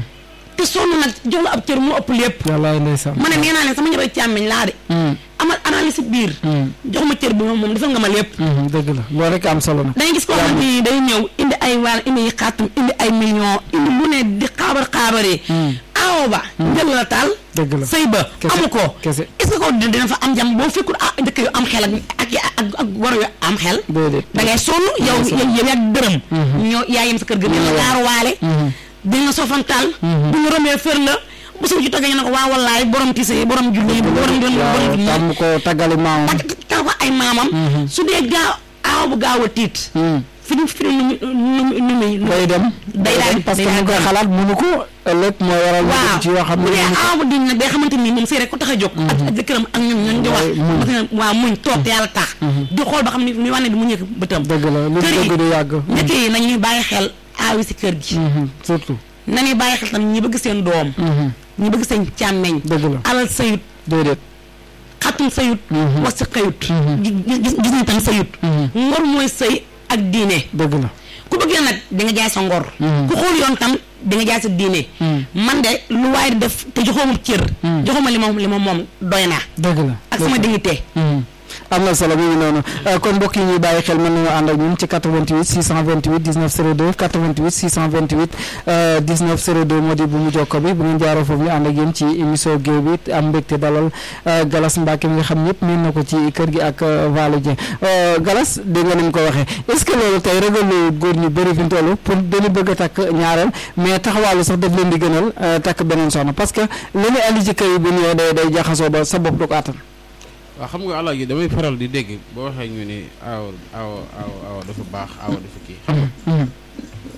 te sonn nag jox la ab cër mu ëpp lépp wallaay ndeysaan ma ne nee naa leen sama njaboot càmmeñ laa de amal analyse si biir jox ma cër bi moom moom defal nga ma lépp Mhm, dëgg la loolu rek am solo nag dangay gis koo xamante ni day ñëw indi ay waal indi ay xaatum indi ay millions indi lu ne di xaabar xaabaree awo ba jël la taal dëgg la sëy ba Kese, amu ko kese. est ce que ko dina fa am jàmm boo fekkul ah dëkk yu am xel ak ak ak ak war yu am xel déedéet da ngay sonn yow yow yow yaa dërëm ñoo yaa yem sa kër ga dina gaaru waale dina sofantal bu ñu rombee fër la bu suñu ci toggee ñu ne ko waa wallaay borom tise borom julli borom borom waaw borom tàmm ko taggali maamam tak taw ko ay maamam su dee gaaw aaw bu gaaw a tiit Hmm. fi ñu fi ñu nu mu nu muy day dem day daal di- parce que day mu ngi koy daal di- xalaat mënu ko ëllëg mooy waral mu waaw dugg ci yoo xam bu ne dee mënu ko aaw bu diñ nag day xamante ni moom sëy rek ko tax a jóg ak ak jëkkëram ak ñun ñun di wax Waaye muñ. parce que waaw muñ toog te yàlla tax di xool ba xam ni ni wane di mu ñëkk bëtam dëgg la lu kër dëgg du yàgg njëkk yi nañuy bàyyi xel aawi si kër gi Mhm, surtout nañuy bàyyi xel tam ñi bëgg seen doom Mhm, ñi bëgg seen càmmeñ dëgg la alal sayut déedéet xatum sayut Mhm. wax si xëyut gis gis gis nañ tam sayut ngor mooy sëy ak diine dëgg la ku bëggee nag di nga jaay sa ngor Mhm. ku xool yoon tam di nga jaay sa diine man de lu waay di def te joxooma cër joxooma li ma li ma moom doy naa dëgg la ak sama dignité Mhm. am na solo mu ngi noonu Euh, kon mbokk yi ñuy bàyyi xel mën nañoo ànd ak ñun ci 88 628 19 02 88 628 euh, 19 02 moo di bu mu jokko bi bu ngeen jaaroo foofu ñu ànd ak yéen ci émission géew bi am mbégte dalal euh, Galas Mbacke mi nga xam ñëpp miin na ko ci kër gi ak euh, Waly Dieng Euh, Galas dégg nga ni mu ko waxee est-ce que loolu tey ragalu góor ñu bëri fi mu toll pour dañu bëgg a takk ñaareel mais taxawaalu sax daf leen di gënal euh, takk beneen soxna parce que li ñu andi ci kër yi bu ñëwee day day jaxasoo ba sa bopp du ko attan. waaw xam nga alaaji damay faral di dégg boo waxee ñu ni aaw aaw aaw aaw dafa baax aaw dafa kii xam nga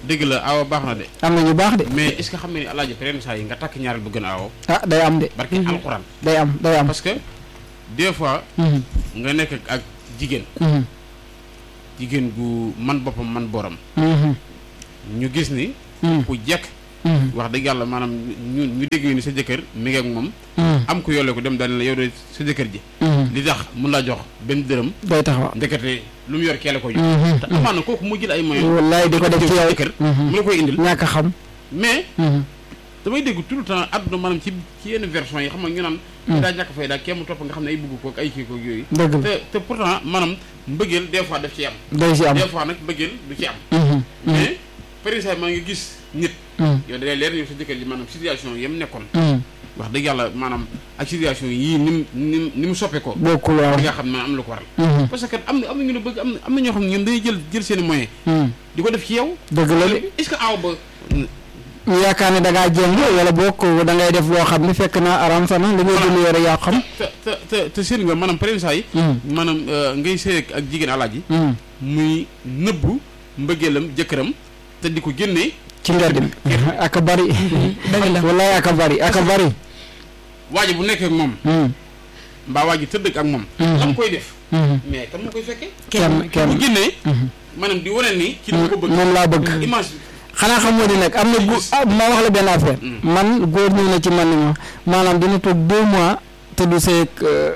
dëgg la awa baax na de am na ñu baax de mais est ce que xam nga ni alaaji pren saa yi nga takk ñaareel bu gën a awo ah day am de barke alxuraan day am day am parce que des fois Mhm, nga nekk ak jigéen mhm, jigéen gu man boppam man boram mhm, ñu gis ni mhm, ku jekk mhm, wax dëgg yàlla maanaam ñu ñu dégg ni sa jëkkër mi ngi ak moom mhm, am ko yolle ko dem daal ne la yow de sa jëkkër ji mhm. li tax mun laa jox benn dërëm day taxaw ndekete lu mu yor keele ko jox Mhm, te amaana kooku mu jël ay moyens wallaay di ko def ci yow jëkkër Mhm. mu la koy indil ñàkk a xam mais Mhm, damay dégg tout le temps àdduna maanaam ci ci yenn version yi xam nga ñu naan Mm. daa ñàkk fay daa kenn mu topp nga xam ne ay bugg kook ay kii kook yooyu dëgg la te te pourtant maanaam mbëggeel des fois daf ci am day si am des fois nag mbëggeel du ci am Mhm, mais par exemple maa ngi gis nit mhm, yow da lay leer yow sa jëkkër ji maanaam situation yam nekkoon mhm. wax dëgg yàlla maanaam ak situation yii ni mu ni mu ni mu soppe ko bokkul waaw di nga xam ne am lu ko waral Mhm, parce que am na am na ñu ne bëgg am na am na ñoo xam ne ñoom dañuy jël jël seen i moyens mhm. di ko def ci yow dëgg la de est-ce que aw ba ñu yaakaar ne da ngaa jéng wala boo ko da ngay def loo xam ne fekk na aram sa na li ngay dund yore yaa xam te te te te seen nga maanaam par exemple saa yi Mhm, maanaam euh, ngay sëy ak jigéen alaaji mhm. muy nëbbu mbëggeelam jëkkëram te di ko génnee ci mbedd mi ak a bari dëgg la wallaay ak a bari ak a bari waaji bu nekkee ak moom Mhm, mbaa waaji tëdd ak moom Mhm. la mu koy def mhm. mais kan moo koy fekkee kenn bu kenn génnee Mhm. maanaam di wane ni ci li ko bëgg moom laa bëgg image xanaa xamoo ni nag am na gu ah ma wax la benn affaire Mm. man góor ñëw na ci man ni ma maanaam dina toog deux mois te du seeg euh,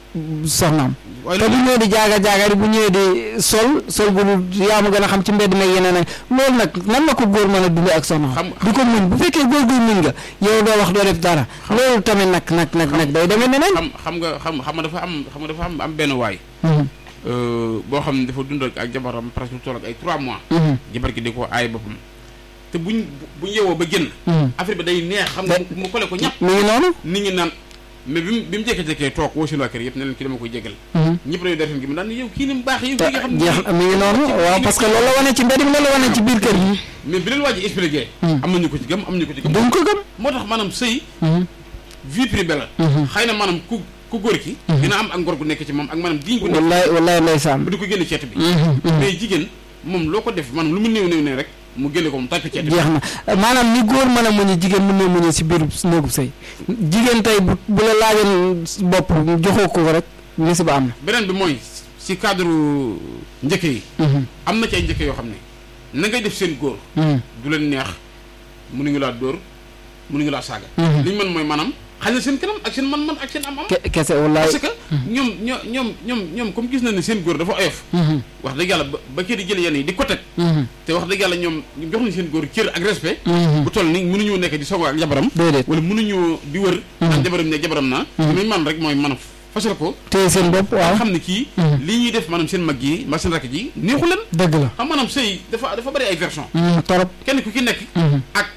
soxnaam waaye te bu loolu ñëwee di jaaga jaaga bu ñëwee di sol sol gu dul yaa ma gën a xam ci mbedd meeg yeneen ak loolu nag nan la ko góor mën a dundee ak soxnaam Xam- di ko muñ bu fekkee góor guy muñ nga yow doo wax doo def dara loolu tamit nag nag nag nag day demee neneen xam xam nga xam xam nga dafa am xam nga dafa am am benn waay Mhm, euh, boo xam ne dafa dund ak ak jabaram presque lu toll ak ay 3 mois mhm, jabar gi di ko aay boppam te buñ buñ yeewoo ba génn mhm. affaire bi day neex xam nga Da- mu kole ko ñàpp mi ngi noonu nit ñi naan mais bi mu bi mu jékkee-jékkee toog woo seen waa kër yëpp ne leen ki dama koy jégal Mhm. ñëpp dañuy def gi mu daan yow kii ni mu baax yow kii nga xam ne jeex mi ngi noonu waaw parce que loolu la wane ci mbedd mi loolu la wane ci biir kër gi mais bi leen waa ji expliqué Hmm. am na ñu ko ci gëm am na ñu ko ci gëm duñ ko gëm moo tax maanaam sëy Mhm, vie privée la mhm. xëy na maanaam ku ku góor ki dina am ak ngor gu nekk ci moom ak maanaam diñ gu nekk wallaay wallaay ndeysaan bu di ko génne ceet bi Mhm, mhm. mais jigéen moom loo ko def maanaam lu mu néew néew ne rek mu génne ko mu tàkk ceet bi jeex na maanaam ni góor mën a muñe jigéen mën na muñe si biiru néegub sëy jigéen tey bu bu la laajoon bopp joxoo ko rek musiba am beneen bi mooy si cadre njëkk yi na am na ci ay njëkk yoo xam ne na ngay def seen góor du leen neex mënuñu laa dóor mënuñu laa saaga li ñu mën mooy maanaam xañ na seen kanam ak seen man-man ak seen am-am Ke- kese wallaay parce que ñoom ñoo ñoom ñoom ñoom comme gis na ne seen góor dafa oyof Mhm, wax dëgg yàlla ba ba kii di jël yenn yi di ko teg mhm, te wax dëgg yàlla ñoom ñu jox nañ seen góor cër ak respect mhm. bu toll ni mënuñoo nekk di sogo ak jabaram déedéet wala mënuñoo di wër naan jabaram ne jabaram naa li muy man rek mooy mën a fasal ko téye seen bopp waaw xam ne kii Mhm. li ñuy def maanaam seen mag yi mbaa seen rakk ji neexu leen dëgg la xam maanaam sëy dafa dafa bëri ay version Mhm, torop kenn ku ki nekk Mhm, ak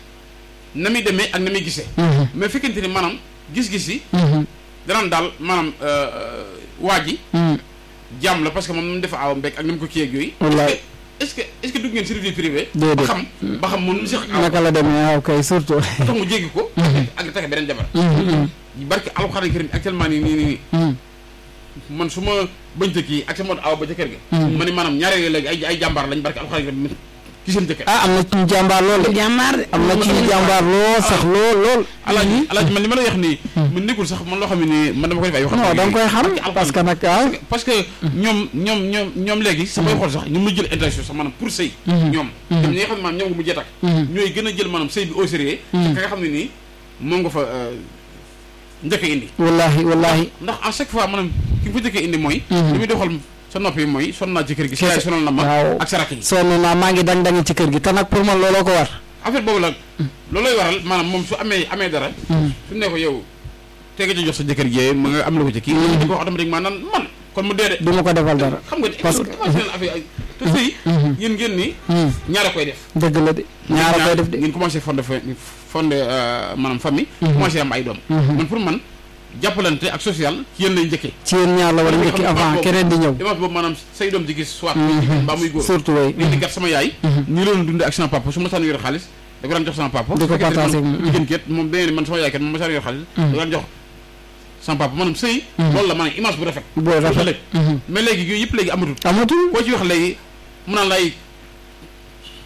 na muy demee ak na muy gisee mhm, mais fekkente ni maanaam gis-gis yi mhm, danaan daal maanaam waa ji mhm. jàmm la parce que moom nu mu def awa mbekk ak ni mu ko kii ak yooyu Wallaay. est-ce que est-ce que dugg ngeen service privé Déedéet. ba xam ba xam moom nu mu seq awa naka la demee waaw kay surtout ba tax mu jéggi ko ak di takk beneen jabar Mhm, mhm, barke alxuraan karim actuellement nii nii nii mhm. man su ma bañta kii ak sa mot awa ba ca kër ga Mhm. ma ni maanaam ñaare yooyu léegi ay ay jàmbaar lañ barke alxuraan karim ci seen jëkkër ah am na ci ñu jàmbaar lool de jàmbaar de am na ci ñu jàmbaar lool sax lool lool alaaji alaaji man li ma la wax nii man nekkul sax man loo xam ne nii man dama koy def ay wax non da nga koy xam Barke alxuraan. parce que nag waaw parce que ñoom ñoom ñoom ñoom léegi samay xool sax ñoom la jël intention sax maanaam pour sëy ñoom ñoom ñi nga xam ne maanaam ñoom nga mujjee takk ñooy gën a jël maanaam sëy bi au sérieux ka nga xam ne nii moom nga fa euh, njëkk a indi wallahi wallahi ndax à chaque fois maanaam ki nga fa njëkk a indi mooy Mhm. li muy doxal sa nopp yi mooy sonn naa ci kër gi sa Kese. yaay sonal na ma Waaw. ak sa rakk yi sonn naa maa ngi dang dangi ci kër gi te nag pour man looloo ko war affaire boobu la loolooy waral maanaam moom su amee amee dara su ne ko yow tege ci jox sa jëkkër jee ma nga am la ko ci kii di ko wax automatiquement naan man kon mu dee de du ma ko defal dara xam nga Parce parce que- que commencé affaire ay te sëy yéen ngeen ni ñaara koy def dëgg la de ñaara koy def de ngeen commencé fondé fa fondé euh, maanaam famille commencé am ay doom man pour man jàppalante ak social ci yéen lay njëkkee ci yéen ñaar la war a njëkki avant keneen di ñëw image boobu maanaam say doom di gis soit muy jigéen mbaa muy góor surtout way nit di gat sama yaay nii loolu dundee ak sama papa su ma saan yor xaalis da ko daan jox sama papa Di ko su fekkee partagé man ak- jigéen ket moom dañee ne man sama yaay kat moom ma saan yor xaalis da ko daan jox sama papa maanaam sëy loolu la maanaam image bu rafet booy rafet ëllëg mais léegi yooyu yëpp léegi amatul amatul koo ci wax léegi mu naan lay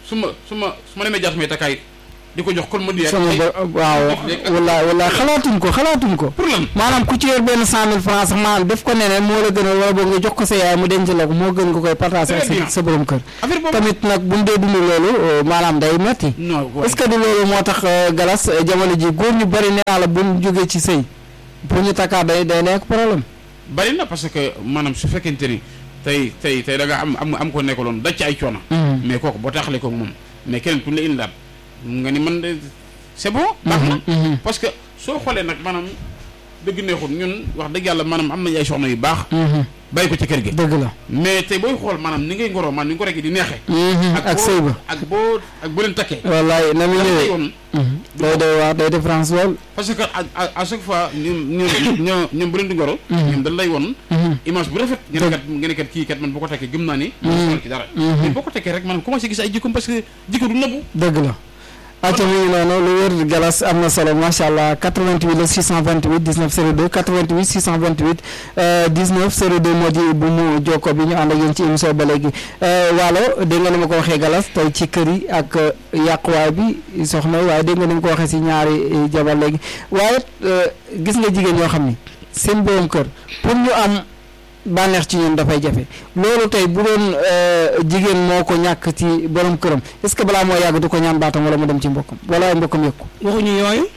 su ma su ma su ma demee jaar samay takkaay di ko jox kon ma di sama ba waaw wala wala xalaatuñ ko xalaatuñ ko pour lan maanaam ku ci yor benn cent mille francs sax maanaam def ko neneen moo la gën a wala boog nga jox ko sa yaay mu denc la ko moo gën nga koy partager ak Très bien. sa sa borom kër affaire boobu tamit nag bu mu dee dund loolu euh, maanaam day metti non waaye est-ce que du loolu moo tax euh, galas euh, jamono ji góor ñu bari nee naa la bu ñu jógee ci sëy pour ñu takkaat day day nekk problème bari na parce que maanaam su fekkente ni tey tey tey da nga am am am ko nekkaloon daj ci ay coono mais kooku boo taxalee ko moom mais keneen ku ñu la indilaat nga ni man de c'est bon baax na parce que soo xoolee nag maanaam dëgg neexul ñun wax dëgg yàlla maanaam am nañ ay soxna yu baax bàyyi ko ci kër gi dëgg la mais tey booy xool maanaam ni ngay ngoroo maanaam ni nga ko rek di neexee ak boo- sëy ba ak boo ak boo leen takkee wallaay na mu lan lay ñëwee woon day day wax day différence lool parce que à à à chaque fois ñoom ñoom ñoom ñoom bu leen di ngoro ñoom dañ lay won image bu rafet ngeen kat ngeen kat kii kat man boo ko tekkee gëm naa ni mo ci dara mais boo ko tekkee rek man commencé gis ay jikkoom parce que jikko du nëbbu dëgg la acca mi ngi noonu lu wér galas am na solo macha allah 88 la 628 19 02 88 628 euh, 19 02 moo di bu mu jokko bi ñu ànd ak yéen ci émission ba léegi euh, waalo dégg nga ni ma ko waxee galas tey ci kër yi ak euh, yàquwaay bi soxna yi waaye dégg nga ni ma ko waxee si ñaari euh, jabar léegi waaye euh, gis nga jigéen ñoo xam ni seen borom kër pour ñu am bànneex ci ñoom dafay jafe loolu tey bu doon euh, jigéen moo ko ñàkk ci borom këram est-ce que balaa moo yàgg du ko ñaan baatam wala mu dem ci mbokkam wala ay mbokkam yëg ko waxuñu yooyu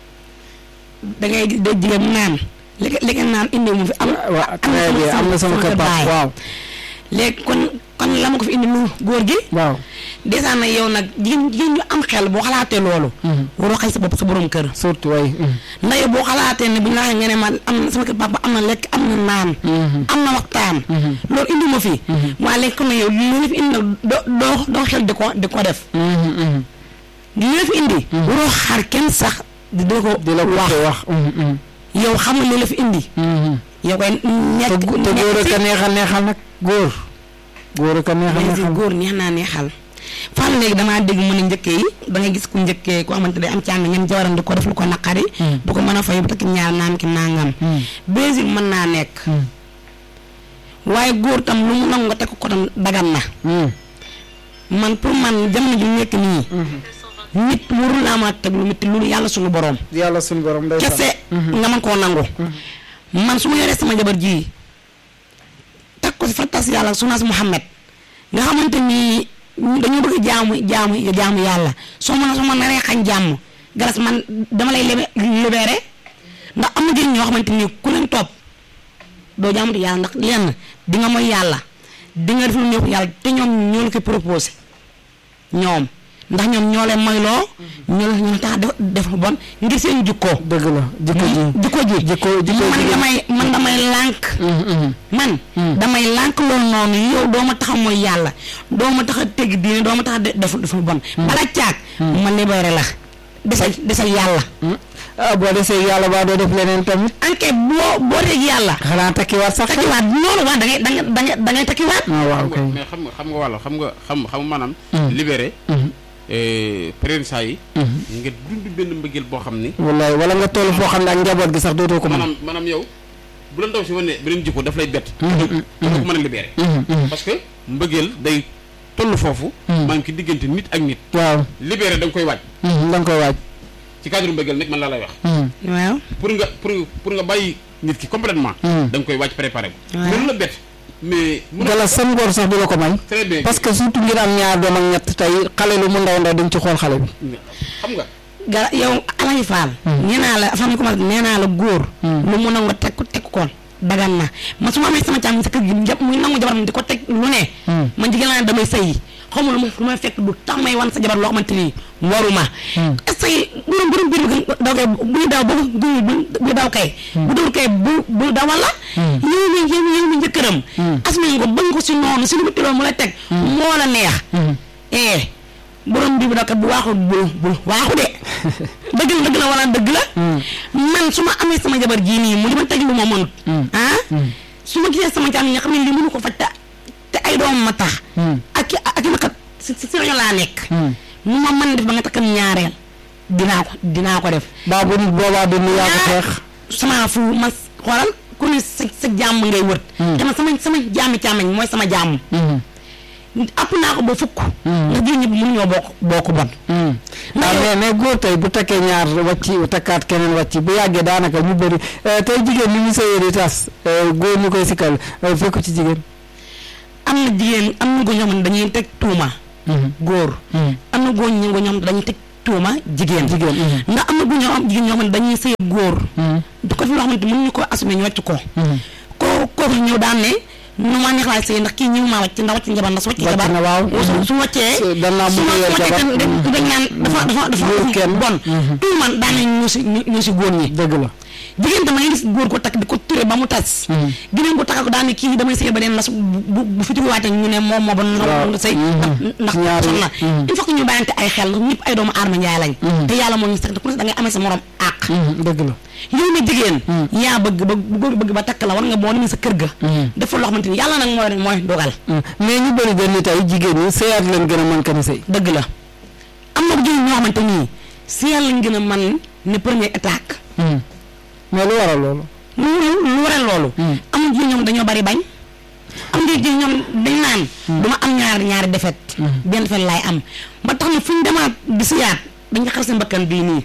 da ngay gis dégg jigéen naan li li ngeen naan indi mu fi am. waaw très bien am na sama kër pap waaw léegi kon kon la ma ko fi indi lu góor gi. waaw dèjà nag yow nag jigéen jigéen ñu am xel boo xalaatee loolu. waroo xëy sa bopp sa borom kër. surtout way ndax yow boo xalaatee ne bu ñu la waxee nga ne ma am na sama kër papa am na lekk am na naan. am na waxtaan. loolu indi ma fi. waaye léegi kon nag yow li la fi indi nag doo doo doo xel di ko di ko def. li la fi indi. waroo xaar kenn sax di di ko di la ko wax wax yow xam nga li la fi indi. yow koy te nekk gu- te góor ak a neexal neexal nag góor góor ak a neexal mais si neexal góor neex naa neexal fan léegi damaa dégg mu ne njëkkee yi da ngay gis ku njëkkee koo xamante ne am càng ñam jawaram di ko def lu ko naqari du ko mën a fay bu takk ñaar naan ki nangam baiser mën naa nekk waaye góor tam lu mu nangu nga teg ko tam dagan na man pour man jamono ji nekk nii nit warul laa ma teg lu métti lu yàlla suñu borom yàlla suñu borom day kese nga mën koo nangu man su ma yoree sama jabar ji teg ko si fattas yàlla sunaas Muhammad nga xamante ni dañoo bëgg jaamu jaamu jaamu yàlla soo mën a soo mën naree xañ jàmm galas man dama lay lebe libéré ndax am na jigéen ñoo xamante ni ku leen topp doo jaamu di yàlla ndax lenn di nga mooy yàlla di nga def lu neexu yàlla te ñoom ñoo la koy proposé ñoom ndax ñoom ñoo leen moyloo ñoo la ñoo tax def def lu bon ngir seen jikko dëgg la jikko ji jikko ji jikko jikko man ji damay man damay lànk man damay lànk loolu noonu yow doo ma tax a mooy yàlla doo ma tax a teg diine doo ma tax a de- def def lu bon bala caag ma libéré la desal desal yàlla ah boo desee yàlla baa doo def leneen tamit anke boo boo deg yàlla xanaa takkiwaat sax takkiwaat noonu waa da ngay da ngay da ngay da ngay takkiwaat ah waaw kay mais xam nga xam nga wàlla xam nga xam xam maanaam libéré période saa yi nga dund benn mbëggeel boo xam ni wallaay wala nga toll foo xam ne ak njaboot gi sax dootoo ko mën maanaam maanaam yow bu la ndaw si wane beneen jikko daf lay bett doo ko mën a libéré parce que mbëggeel day toll foofu maanaam ki diggante nit ak nit waaw libéré da nga koy waaj da nga koy waaj ci cadre mbëggeel nag man laa lay wax waaw pour nga pour pour nga bàyyi nit ki complètement da nga koy waaj préparé ko Ouais. mais lu la bett mais mun a gala sam ngor sax du la ko may très bien parce que surtout ngir am ñaar doom ak ñett tey xale lu mu ndaw ndaw dañ ci xool xale bi xam nga gara yow alaji faal nee naa la fam ni commencé nee naa la góor lu mu nangu teg ko teg ko dagan na man su ma amee sama càmm sa kër gi jàpp muy nangu jabaram di ko teg lu ne man jigéen laa ne damay sëyi xaw ma lu ma lu may fekk du tax may wan sa jabar loo xamante ni waruma est-ce que borom borom biir bi daw kay buy daw boobu bu daw kay bu dul kay bu bu dawal la yow mi yow mi yow mi njëkkëram asmi nga bëgg ko si noonu si lu mu tiloon mu lay teg moo la neex eh borom bi bu daw kat bu waaxul bul bul waaxu de dëgg la dëgg la wala dëgg la man su ma amee sama jabar jii nii mu di ma teg lu ma mënut ah su ma gisee sama càmm nga xam ne lii mënu ko faj te te ay doom ma tax ak i ak i ma kat si si si rajo laa nekk mu ma mën def ba nga takkam ñaareel dinaa ko dinaa ko def baa bu boobaa du nu yaa ko xeex sama fu ma xoolal ku ne sa sa jàmm ngay wër te man sama sama jàmmi càmmeñ mooy sama jàmm app naa ko ba fukk ndax jigéen ñi mënuñoo bokk bokk bon waaw mais mais góor tey bu takkee ñaar wàcc takkaat keneen wàcc bu yàggee daanaka ñu bëri tey jigéen ñi ñu sëyee di tas góor ñu koy sikkal fekku ci jigéen am na jigéen am na góor ñoo xam ne dañuy teg tuuma góor am na góor ñi nga ñoom dañuy teg tuuma jigéen jigéen ndax am na góor ñoo am jigéen ñoo xam ne dañuy sëy góor du ko fi loo xamante mënuñu ko assumer ñu wàcc ko ko kooku ñëw daan ne nu ma neex laa sëy ndax kii ñëw maa wàcc ndax wàcc njabar ndax su wàcc wàcc njabar na waaw su su wàccee dan naa su mën a yor wàccee jabar dañ dañ naan dafa dafa dafa Góor kenn. bon tuuman daan nañ ñu si ñu si góor ñi dëgg la jigéen tam ngay gis góor ko takk di ko ture ba mu tas gineen ko takk ko daan ne kii damay sëy ba deen nas bu bu fi waatee ñu ne moom moo ba Waaw. na sëy ndax Ci ñaari- xam na il faut que ñu bàyyante ay xel ñëpp ay doomu aadama njaay lañ te yàlla moo ñu sax ku ne da ngay amee sa morom àq dëgg la yow mi jigéen yaa bëgg ba bu góor bëgg ba takk la war nga boo demee sa kër ga dafa loo xamante ni yàlla nag mooy mooy dogal mais ñu bëri dañ ni tey jigéen ñi sëyaat leen gën a mën ka ni sëy dëgg la am na jigéen ñoo xamante nii si yàlla lañ gën a man ne première attaque mais lu waral loolu lu lu waral loolu am na jigéen ñoom dañoo bari bañ am na jigéen ñoom dañ naan duma am ñaari ñaari defet benn defet laay am ba tax na fu ñu demaat di siyaat dañ nga xar seen bakkan bii nii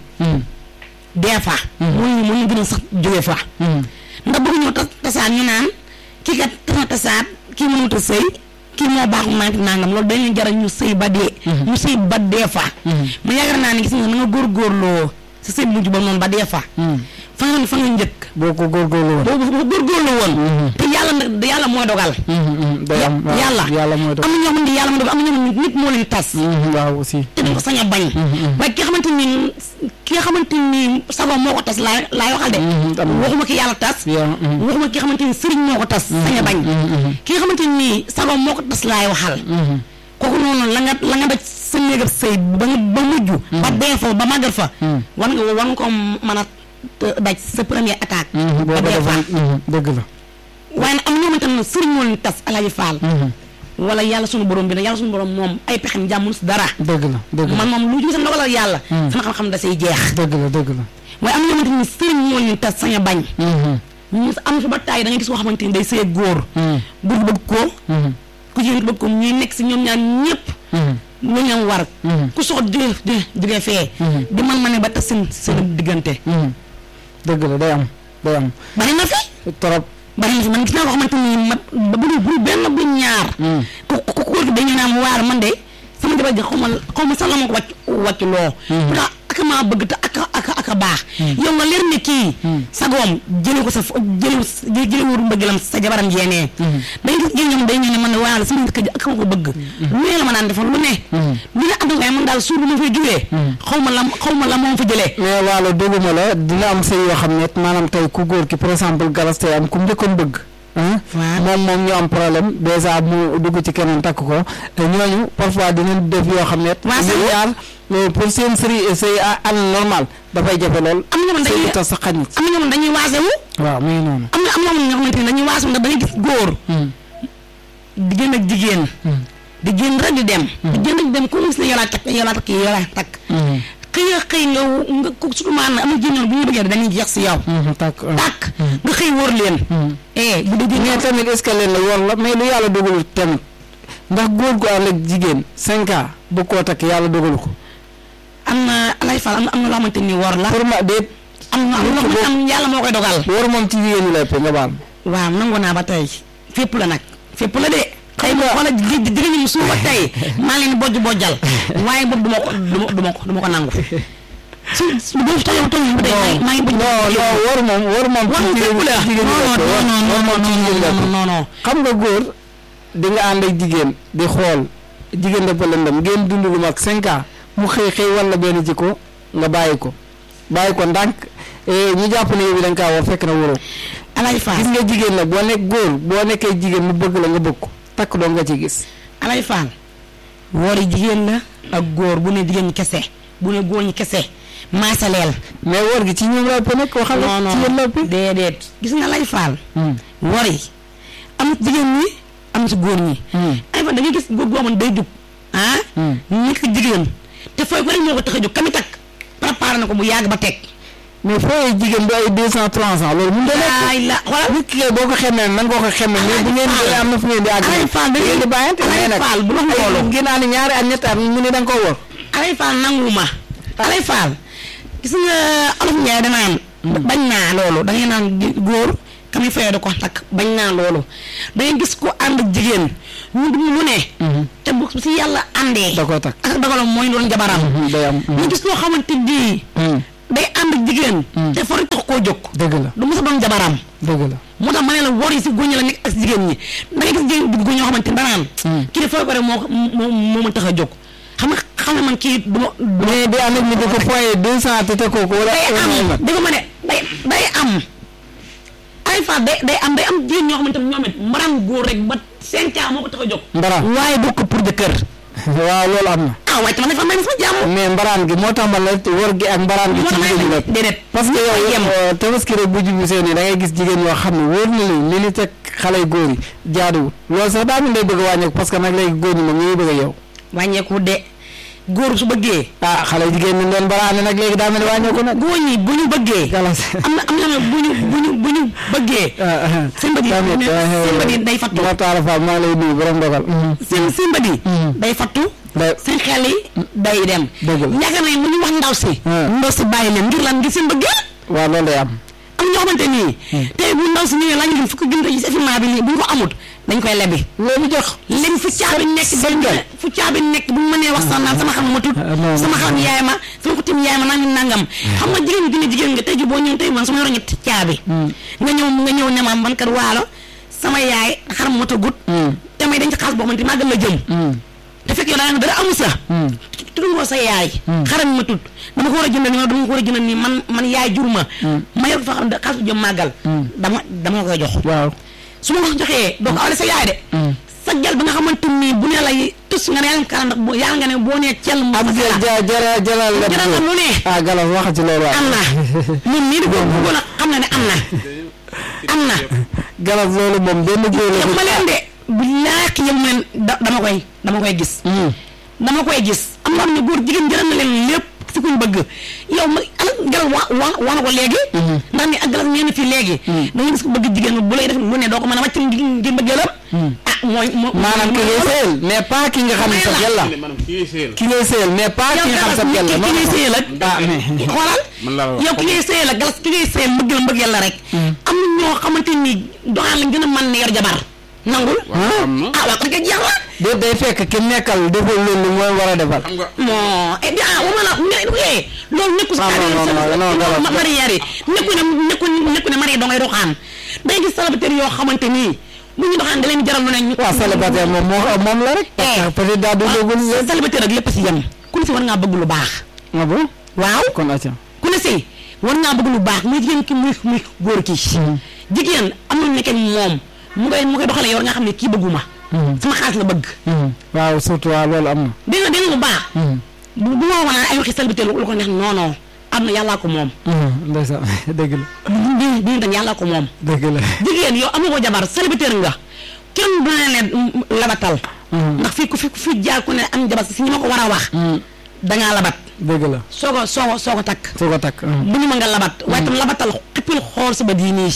des fois mu ñu mu ñu gën a sax jóge fa ndax bëgg ñoo tas tasaat ñu naan kii kat tas na tasaat kii mënut a sëy kii moo baax manqué nangam loolu dañuy jaral ñu sëy ba dee ñu sëy ba dee fa mu yaakaar naa ne gis nga na nga góorgóorloo sa sëy mujj ba noonu ba dee fa fa nga fa nga njëkk boo ko góorgóorlu woon boobu boobu góorgóorlu woon te yàlla nag yàlla mooy dogal day am waaw, yàlla yàlla mooy doon am na ñoo xamante ni yàlla mooy dogal am na ñoo xamante ni nit moo leen tas waaw aussi te dañ ko sañ a bañ waaye ki nga xamante ni ki nga xamante ni sago moo ko tas laa laay waxal de am na. waxuma ki yàlla tas yaa waxuma ki nga xamante ni sëriñ moo ko tas sañ a bañ ki nga xamante ni sago moo ko tas laay waxal kooku noonu la nga la nga daj sa néegab sëy ba nga ba mujj ba dee fa ba màggat fa war nga war nga ko mën a daj sa première attaque boo ba ko dee fa defoon dëgg la waaye nag am na ñoo xamante ne sëriñ moo leen tas alaaji faal wala yàlla sunu borom bi nag yàlla sunu borom moom ay pexem jàmmul si dara dëgg la dëgg la man moom lu jëm sa ndogalal yàlla sama xam-xam da say jeex dëgg la dëgg la waaye am na ñoo xamante ni sëriñ moo leen tas sañ a bañ ñu am fi ba taay da ngay gis koo xamante ni day sëy góor góor gi bëgg ko ku jigéen ki bëgg ko ñuy nekk si ñoom ñaar ñëpp lu leen war ku soxla jóge jóge jóge fee di man ma ne ba tas seen seen diggante dëgg la day am day am bari na fi trop bari na fi man gis naa koo xamante ni ma ba bu bu benn bu ñaar ku ku ku góor gi dañu naan waar man de sama jabar ji xaw ma xaw ma sax la ma ko wàcc wàcc loo pourtant ak maa bëgg te ak ak ak a baax yow nga leer ne kii sagoom jëlee ko sa jëlee jëlee wóoru mbëggeelam sa jabaram jeenee dañ gis jigéen ñoom day ñëw ne man waa la sama kër ji ak ma ko bëgg lu ne la ma naan defal lu ne lu ne am waaye man daal suur bu ma fay jógee xaw ma la xaw ma la moom fa jëlee mais waalo doguma la dina am sëy yoo xam ne maanaam tey ku góor ki par exemple galas tey am ku mu njëkkoon bëgg ah moom moom ñu am problème dèjà mu dugg ci keneen takk ko ñooñu parfois dinañ def yoo xam ne Waa ñu sëy- ñaar euh, pour seen sëy sëy an normal dafay jafe lool am na ñoo xam sëy dañuy bi tas sa xañ am na ñoo xam dañuy waasewu waaw mu ngi noonu am na am na ñoo xamante ni dañuy waasu ndax dañuy gis góor di génn ak jigéen di génn rek di dem di génn rek di dem ku gis ne yoolaa takk yoolaa takk yoolaa takk xëy a xëy nga nga ko surtout maanaam am na jigéen ñoom bu ñu bëggee dañuy jeex si yow Mhm, takk ah. tàkk nga xëy wóor leen eh bu dee mais tamit est-ce que leen la war la mais lu yàlla dogalu tamit ndax góor gu ànd ak jigéen cinq ans bu koo takk yàlla dogalu ko am na alay fal am na am na loo xamante ni war la pour ma déet am na am na loo xamante am yàlla moo koy dogal war moom ci jigéen ñi lay pe nga baal waaw nangu naa ba tey fépp la nag fépp la de tey ma wala di di jigéen ñi suuba tey maa leen bojj bojjal waaye boobu duma ko duma duma ko duma ko nangu su su boobu tey tey bu dee maa ngi maa ngi bojj non non war moom war moom war ci fépp jigéen la ci jigéen ñi lay pe war non non moom ci jigéen ñi lay pe non non xam nga góor di nga ànd ak jigéen di xool jigéen dafa lëndëm ngeen dund lu mag cinq ans mu xëy xëy wala benn jikko nga bàyyi ko bàyyi ko ndànk eh, ñu jàpp ne yow bi da nga kaa war fekk na waroo alay faal gis nga jigéen nag boo nekk góor boo nekkee jigéen mu bëgg la nga bëgg ko takk doo nga ci gis alay faal woori jigéen la ak góor bu ne jigéen ñi kese bu ne góor ñi kese maasaleel mais wóor gi ci ñoom la ëpp nekk waxal non ci yéen la non ëpp déedéet gis nga lay faal Hmm. wori am na ci jigéen ñi am na ci góor ñi Hmm. ay fa da ngay gis góor goo xam ne day jug ah Hmm. nekk jigéen te fooy ko rek moo ko tax a jóg kami takk préparé na ko bu yàgg ba teg mais fooyee jigéen bi ay deux cent trois cent loolu mun da nekk ay la xoolal nit ki kay boo ko xamee nan nga ko xamee mais bu ngeen di am na fu ngeen di àgg Alay Fall da ngeen di ngeen bàyyante mais Alay nag Fall bu la ay xooloo. ngeen naa ne ñaari at ñetti at mu ne da nga koo wor alay faal nanguma alay faal gis nga olof Njaay danaan bañ naa loolu da ngay naan gi- góor kam yi fayee da ko takk bañ naa loolu da ngay gis ko ànd ak jigéen ñu dum lu ne te bu si yàlla àndee da koo takk ak dogalam mooy doon jabaram day am ñu gis loo xamante ni day ànd ak jigéen te fori tax koo jóg dëgg la du mos a doon jabaram dëgg la moo tax ma ne la wor yi si góor ñi la nekk ak si jigéen ñi da ngay gis jigéen góor ñoo xamante ni danaan kii de fooy ko rek moo ko moo moo ma tax a jóg xam nga xam nga man kii du ma du ma mais di ànd ak ni di ko foyee deux cent te te kooku wala day am dégg nga ma ne day day am ay fa day day am day am jigéen ñoo xamante ne ñoom it mbaram góor rek ba seen caa moo ko tax a jóg mbaraan waaye du ko pour jëkkër waaw loolu am na ah waaye tamit dafa may sama jàmm mais mbaraan gi moo tax ma la wor gi ak mbaraan gi moo ci tax jigéen ñi la déedéet parce que yow yem yow tabaski rek bu jublu seen i da ngay gis jigéen yoo xam ne wóor na leen li ni teg xale yu góor yi jaaduwul loolu sax daa mel day bëgg a wàññeeku parce que nag léegi góor ñi moom ñu ngi bëgg a yow wàññeeku de góor su bëggee ah xale yu jigéen ñi leen baraane nag léegi daa mel ni wàññeeku nag góor ñi bu ñu bëggee galas am na am na bu ñu bu ñu bu ñu bëggee seen bët yi tamit seen bët yi day fattu ma taala Fall maa lay nuyu borom dogal seen seen bët yi day fattu day seen xel yi day dem Dëgg la. yaakaar nañ lu ñu wax ndaw si Ah. ndaw si bàyyi leen ngir lan ngir seen bëggee waaw loolu day am am ñoo xamante nii tey bu ndaw si ñëwee laaj leen fukki junni ci effectivement bi nii bu ñu ko amut dañ koy lebi loolu jox léegi fu caabi nekk seen dañ gel. fu caabi nekk bu mu mënee wax sax naan sama xam ma tut Ah, non, sama non. xam yaay ma sama ko tim yaay ma nangam nangam xam nga jigéen ñi dina jigéen nga tey ji boo ñëw tey man sama yoro ñetti caabi nga ñëw nga ñëw ne ma man kat waalo sama yaay xaram ma tagut te may dañ ci xaas boo xamante màggal la jëm te fekk yow daa nga dara amu sa tudd nga sa yaay xaram ma tut dama ko war a jëndal nii dama ko war a jëndal nii man man yaay jur ma ma yor fa xam ne xaas bu jëm màggal dama dama la koy jox waaw su ma ko joxee doo ko awale sa yaay de sa gel ba nga xamante ni bu ne lay tus nga ne yàlla kala ndax boo yàlla nga ne boo nee cel mu ab fas jël la ja jara jalal lépp jaral am lu ne ah galas wax ci loolu am na ñun nii di ko bëggoon a xam na ne am na am na galas loolu moom benn góor la yëpp ma leen de billaahi yëpp ma leen da dama koy dama koy gis dama koy gis am na xam ne góor jigéen jaral na leen lépp si kuñ bëgg yow ma ala galas wa wa wax na ko léegi ndax ni ak galas ñeen fii léegi da nga gis ko bëgg jigéen bu lay def lu ne doo ko mën a wàcc ngir bëggeelam ah mooy moo maanaam ki ngay sëyal mais pas ki nga xam ne sa gel la maanaam kii seel ki ngay sëyal mais pas ki nga xam sa gel la ki ngay sëyal ak ah mais xoolal man laa la wax yow ki ngay sëyal ak galas ki ngay sëyal mbëgg la mbëggeel la rek am na ñoo xamante ni doxaan lañ gën a mën ne yor jabar nangul waaw am na ah waa kon kay jeex la de day fekk ki nekkal defal loolu mooy war a defal xam nga non eh bien ah wama la ne eh loolu nekku si Ah, non, non, non, non, carrière galas. marière yi nekku ne nekku nekku ne marié doo ngay doxaan day gis célibataire yoo xamante nii bu ñu doxaan da leen jaral lu ne ñu waaw célibataire moom moo moom la rek parce que peut-être daa dugagul ah célibataire ak lépp si yem ku ne si war ngaa bëgg lu baax ah bon waaw kon acca ku ne si war ngaa bëgg lu baax muy jigéen ki muy muy góor ki jigéen am na nekkee moom mu koy mu koy doxalee yow nga xam ne kii bëgguma sama xaalis la bëgg waaw surtout waaw loolu am na dégg nga dégg nga bu baax bu bu ma wanaa ay waxi célibataire lu ko neex non non am na yàllaa ko moom ndeysaan dëgg la di di dañ yàllaa ko moom dëgg la jigéen yow amoo ko jabar célibataire nga kenn du ne ne labatal ndax fii ku fi ku fi jaar ku ne am jabar si ñi ma ko war a wax dangaa labat dëgg la soo ko soo ko soo ko takk soo ko takk bu ñu ma nga labat waaye tam labatal xippil xool sa bët yi nii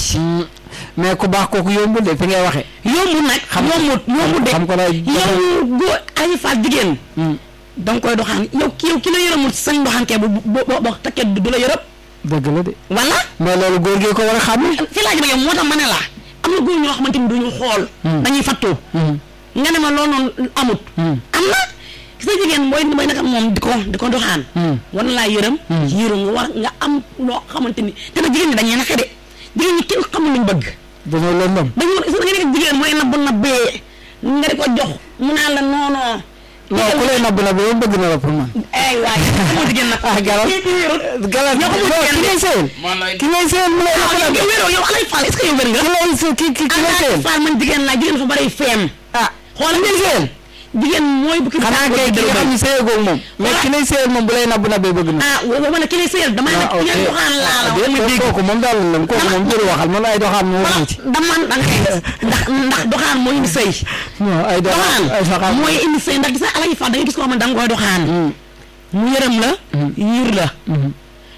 mais ku baax kooku yombul de fi ngay waxe yombut nag yombut yombut de xam ko la yow góor ay faat jigéen da nga koy doxaan yow ki yow ki la yërëmul sañ doxaankee bu bu bu bu takkee du la yërëm dëgg la de wala mais loolu góor gi ko war a xam fi laaj ba yow moo tax ma ne la am na góor ñoo xamante ni duñu xool dañuy fattu nga ne ma loolu noonu amut am na gis nga jigéen booy booy naka moom di ko di ko doxaan war na laa yërëm yërëm nga war nga am loo xamante ni te nag jigéen ñi dañuy naxe de jigéen ñi kenn xamul luñ bëgg dañoo lëndëm dañu war gis nga nekk jigéen mooy nabb nabbee nga di ko jox mu naan la non non non ku lay nabb na ba bëgg na la pour man ay waay xamul jigéen nag ah galas kii kii wérut galas ñoo xamul non ki jigéen ngay sëyal man lay ki ngay sëyal mu lay ah nabb yow wéroo yow alay faal est-ce que yow wér nga ki lay së ki ki ki ngay alay sëyal faal man jigéen laa jigéen dafa bari feem ah xoolal ngeen sëyal jigéen mooy bu ki xanaa kay ki nga xam ne sëyagoo moom mais ki lay sëyal moom bu lay nabb na ba bëgg na ah wa ma ne ki lay sëyal dama ne ki ngeen doxaan laa la wax ma dégg kooku moom daal la kooku moom jëru waxal man ay doxaan moo wala waxu ci dama da ngay ndax ndax doxaan mooy indi sëy non ay doxaan ay doxaan doxaan mooy indi sëy ndax gis nga alay faal da ngay gis koo xam ne da nga koy doxaan mu yërëm la yiir la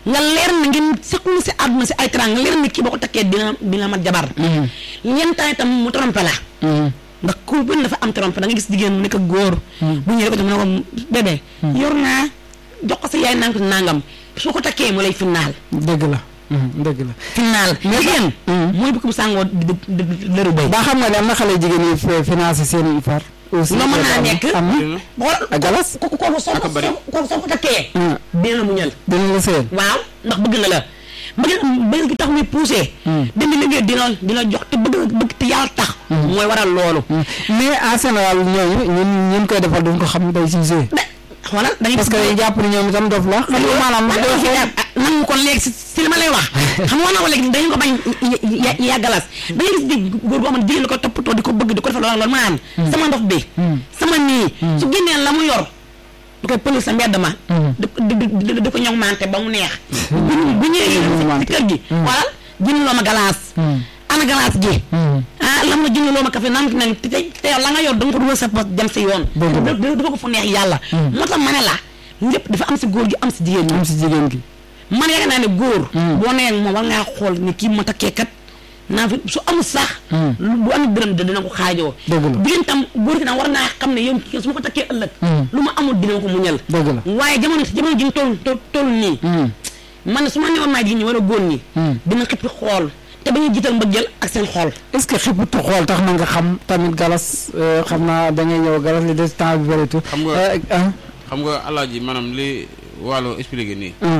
nga leer na ngeen seqlu si àdduna si ay trang nga leer na kii boo ko takkee dina dina mat jabar yenn temps itam mu trompé la ndax ku bëri dafa am trompé da nga gis jigéen mu nekk góor bu ñëwee ko tam mu ne ko bébé yor naa jox ko sa yaay naan ko nangam soo ko takkee mu lay finnaal dëgg la dëgg la finnaal jigéen mooy bu ko bu sàngoo di di di lëru bay ba xam nga ne am na xale jigéen yi fi- financé seen far aussi Nga mën naa nekk. am na xool ak galas ko ko ko soo Ak a ko bari. soo soo ko takkee Hmm. dina la muñal dina la seen waaw ndax bëgg na la bëgg bëgg gi tax muy poussé dem di liggéey dina dina jox te bëgg bëgg te yàlla tax mooy waral loolu mais en général ñooñu ñun ñun koy defal duñ ko xam day si joué de xoolal da ngay parce que dañuy jàpp ni ñoom itam dof la xam nga maanaam waaw doo doo xool nangu ko léegi si si li ma lay wax xam nga wax na ko léegi dañu ko bañ ya yàggalas da ngay gis di góor boo xam ne jigéen la ko toppatoo di ko bëgg di ko defal loolu loolu maanaam sama ndox bi sama nii su génnee la mu yor du koy pël sa mbedd ma di di di di ko ñoŋ mante ba mu neex bu bu ñëwee si kër gi xoolal jënd loo ma galaas ana galaas gi ah lam la jënd loo ma café naan nag te te yow la nga yor da nga ko dugal sa poche dem si yoon Dëgg la. dafa ko fu neex yàlla moo tax ma ne la lépp dafa am si góor gi am si jigéen ñi am si jigéen gi man yaakaar naa ne góor. boo nee ak moom war ngaa xool ni kii ma takkee kat naa fi su amul sax. lu bu amul dërëm de dina ko xaajoo. Dëgg la. jigéen tam góor gi tam war naa xam ne yow kii su ma ko takkee ëllëg. lu ma amul dina ko muñal. dëgg la waaye jamono jamono ji ñu toll toll toll nii. man ne su ma newoon maa jigéen ñi war a góor ñi. dina xippi xool te ba ñuy jiital mbëggeel ak seen xool. est ce que xippitu xool tax na nga xam tamit galas euh, xam naa da ngay ñëw galas li des temps bi bëreetul Xam nga- Euh, ah xam nga alaaji maanaam li wàllu expliqué nii ah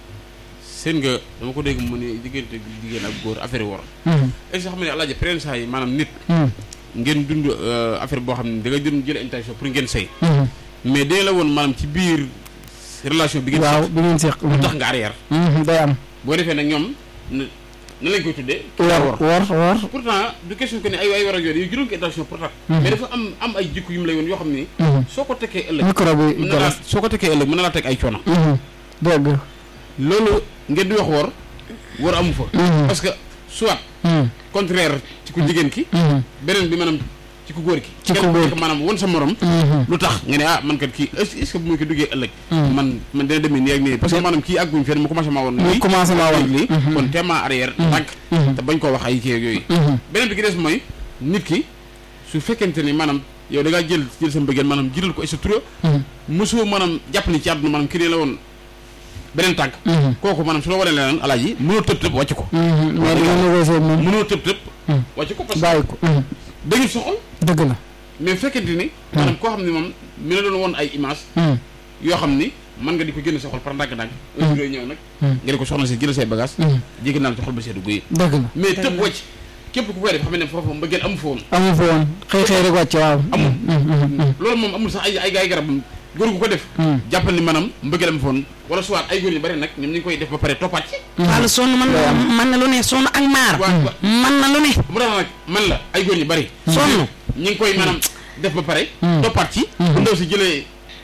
seen nga dama ko dégg mu ne diggante jigéen ak góor affaire yi war hum, est ce que xam nga ne alaaji pren saa yi maanaam nit hum, ngeen dund euh, affaire boo xam ne da nga jël jël intention pour ngeen sëy hum. mais dina la woon maanaam ci biir relation bi ngeen waaw seq bi ngeen seq lu tax nga arrière hum, day am boo defee nag ñoom na na lañ koy tuddee war war war pourtant du question que ne ay ay war a yooyu yow juróom ko intention pour tax mais dafa am am ay jikko yu mu lay woon yoo xam ni hum. soo ko tekkee ëllëg micro bi mën na laa galas soo ko tekkee ëllëg mën na laa teg ay coono hum, dëgg loolu ngeen di wax war war amu fa hum, parce que soit hum, contraire ci ku jigéen ki hum, beneen bi maanaam ci ku góor ki Ci ku kenn góor nekk ki. maanaam won sa morom hum, lu tax nga ne ah man kat kii est ce que bu ma ko duggee ëllëg man man dina demee nii ak nii parce que maanaam kii àgguñ fenn mu commencé maa woon mu lii commencé maa woon lii kon teema arrière tànk Mhm. te bañ koo wax ay kii ak yooyu hum, beneen bi ki des mooy nit ki su fekkente ni maanaam yow da ngaa jël jël sa mbëggeel maanaam jiital ko et sa tura hum, mosoo maanaam jàpp ni ci àdduna maanaam kii ne la woon beneen tànk hum, kooku maanaam su la wanee leneen alaaji mënoo tëb tëb wàcc ko hum. mais dina négocier moom mënoo tëb tëb Mhm. wàcc ko parce que bàyyi ko hum, dañu soxal dëgg la mais fekkente ni maanaam koo xam ne moom mi la doon woon ay image hum, yoo xam ni mën nga di ko génn sa xol par ndànk-ndànk heure yooyu ñëw nag hum, nga di ko soxna si jël say bagage hum. jéggi naa la ci xol ba seddu guyi dëgg la mais tëb wàcc képp ku koy def xam ne foofu mbëggeel amu fa woon amu fa woon xëy xëy rek wàcc waaw amul hum, hum, hum, loolu moom amul sax ay ay ay garab góor gu ko def hum. jàppal ni maanaam mbëggeel amu fa woon wala soit ay góor yu bari nag ñoom ñu ngi koy def ba pare toppaat ci wàllu sonn man Day am. man na lu ne sonn ak maar. waa waa man na lu ne. mu tax nag man la ay góor ñu bari sonn. ñi ngi koy maanaam def ba pare Hmm. toppaat ci bu ndaw si jëlee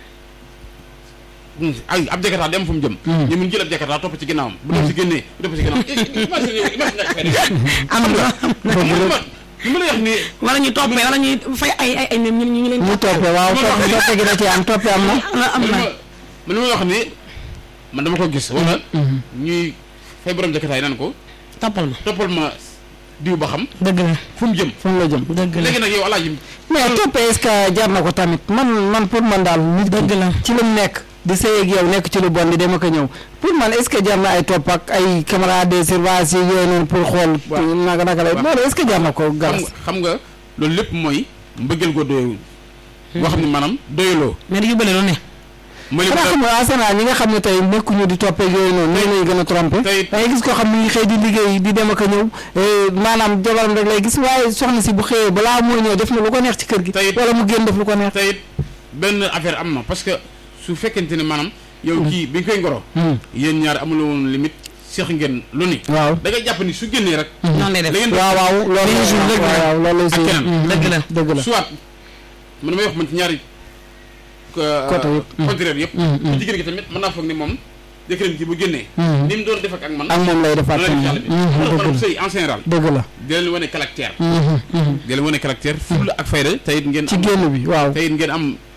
ay ab jakarta dem fu mu jëm Hmm. ñu mun jël ab jakarta topp ci ginnaawam bu ndaw si génnee bu topp ci ginnaawam imagine yow imagine nga fay def am na xam nga li ma lay wax nii wala ñuy toppee wala ñuy fay ay ay ay ñu ñu ñu leen. ñu toppee waaw toppe toppe gi da ci am toppe am na am na am man li ma man li ma wax nii man dama ko gis wala ñuy fay borom jakarta yi naan ko toppal ma. toppal ma diw ba xam dëgg la fu mu jëm fu mu la jëm dëgg la léegi nag yow alaaji mais toppe est-ce que jar na ko tamit man man pour man daal nit dëgg la. ci lu mu nekk di sëy ak yow nekk ci lu bon di dem ak a ñëw pour man est-ce que jar na ay topp ak ay caméra de surveillance yi yooyu noonu pour xool Waaw. naka naka lay Waaw. loolu est-ce que jar na ko xam galas nga xam nga loolu lépp mooy mbëggeel goo doyul boo xam ne maanaam doyuloo mais dañu bële lu ne. mooy li ma xanaa xam nga Arsenal ñi nga xam ne tey nekkuñu di toppee yooyu noonu ñoo lay gën a trompé tey- da ngay gis koo xam ne ngi xëy di liggéey di dem ak a ñëw eh, maanaam jabaram rek lay gis waaye soxna si bu xëyee balaa moo ñëw def na lu ko neex ci kër gi Tey- wala mu génn def lu ko neex tey it benn affaire am na parce que su fekkente ne maanaam yow kii bi nga koy ngoro Hmm. yéen ñaar amuloo woon limite seex ngeen lu ni waaw da ngay jàpp ni su génnee rek noonu lay la def. ngeen waaw waaw loolu Benn jour rek la. waaw loolu lay ak suy keneen. dëgg la. dëgg la soit man damay wax man ci ñaari Côté yëpp. contraire yëpp Hmm, hmm. bu jigéen gi tamit mën naa foog ni moom jëkkëram ji bu génnee Hmm. ni mu doon def ak man ak moom lay defaat noonu la tamit. def yàlla bi Mhm, wala dëgg maanaam la sëy en général dëgg la di leen wane caractère Mhm, mhm. di leen wane caractère fulla ak fayda tey it ngeen ci am génn bi waaw tey it ngeen am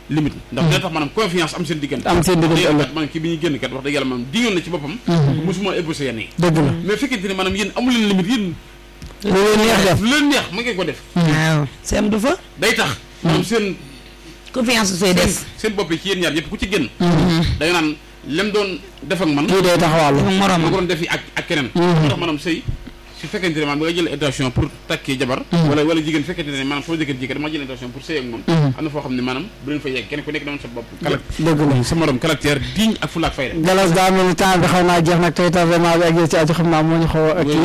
limite ndax dina tax maanaam confiance am seen diggante am seen diggante wax dëgg yàlla ëllëg kat maanaam kii bi ñuy génn kat wax dëgg yàlla maanaam diñoon na ci boppam mosuma ébauché yenn yi dëgg la mais fekkente ne maanaam yéen amu leen limite yéen lu leen neex def lu leen neex ma ngeen ko def waaw seem du fa day tax maanaam seen confiance su fay des seen bopp yi ci yéen ñaar yëpp ku ci génn da nga naan lem doon def ak man kii day taxawàllu dafa ma ko moromam doon def yi ak ak keneen moo tax maanaam sëy su fekkente ne maanaam da nga jël intention pour takkee jabar wala wala jigéen fekkente ne maanaam sama jëkkër jigéen dama jël intention pour sëy ak moom am na foo xam ne maanaam bu leen fa yegg kenn ku nekk dama sa bopp kala dëgg la sa morom caractère digne ak fulla ak fayda galas daa mel ni temps bi xaw naa jeex nag tey tardement bi ak yéen ci aju xam naa moo ñu xaw a kii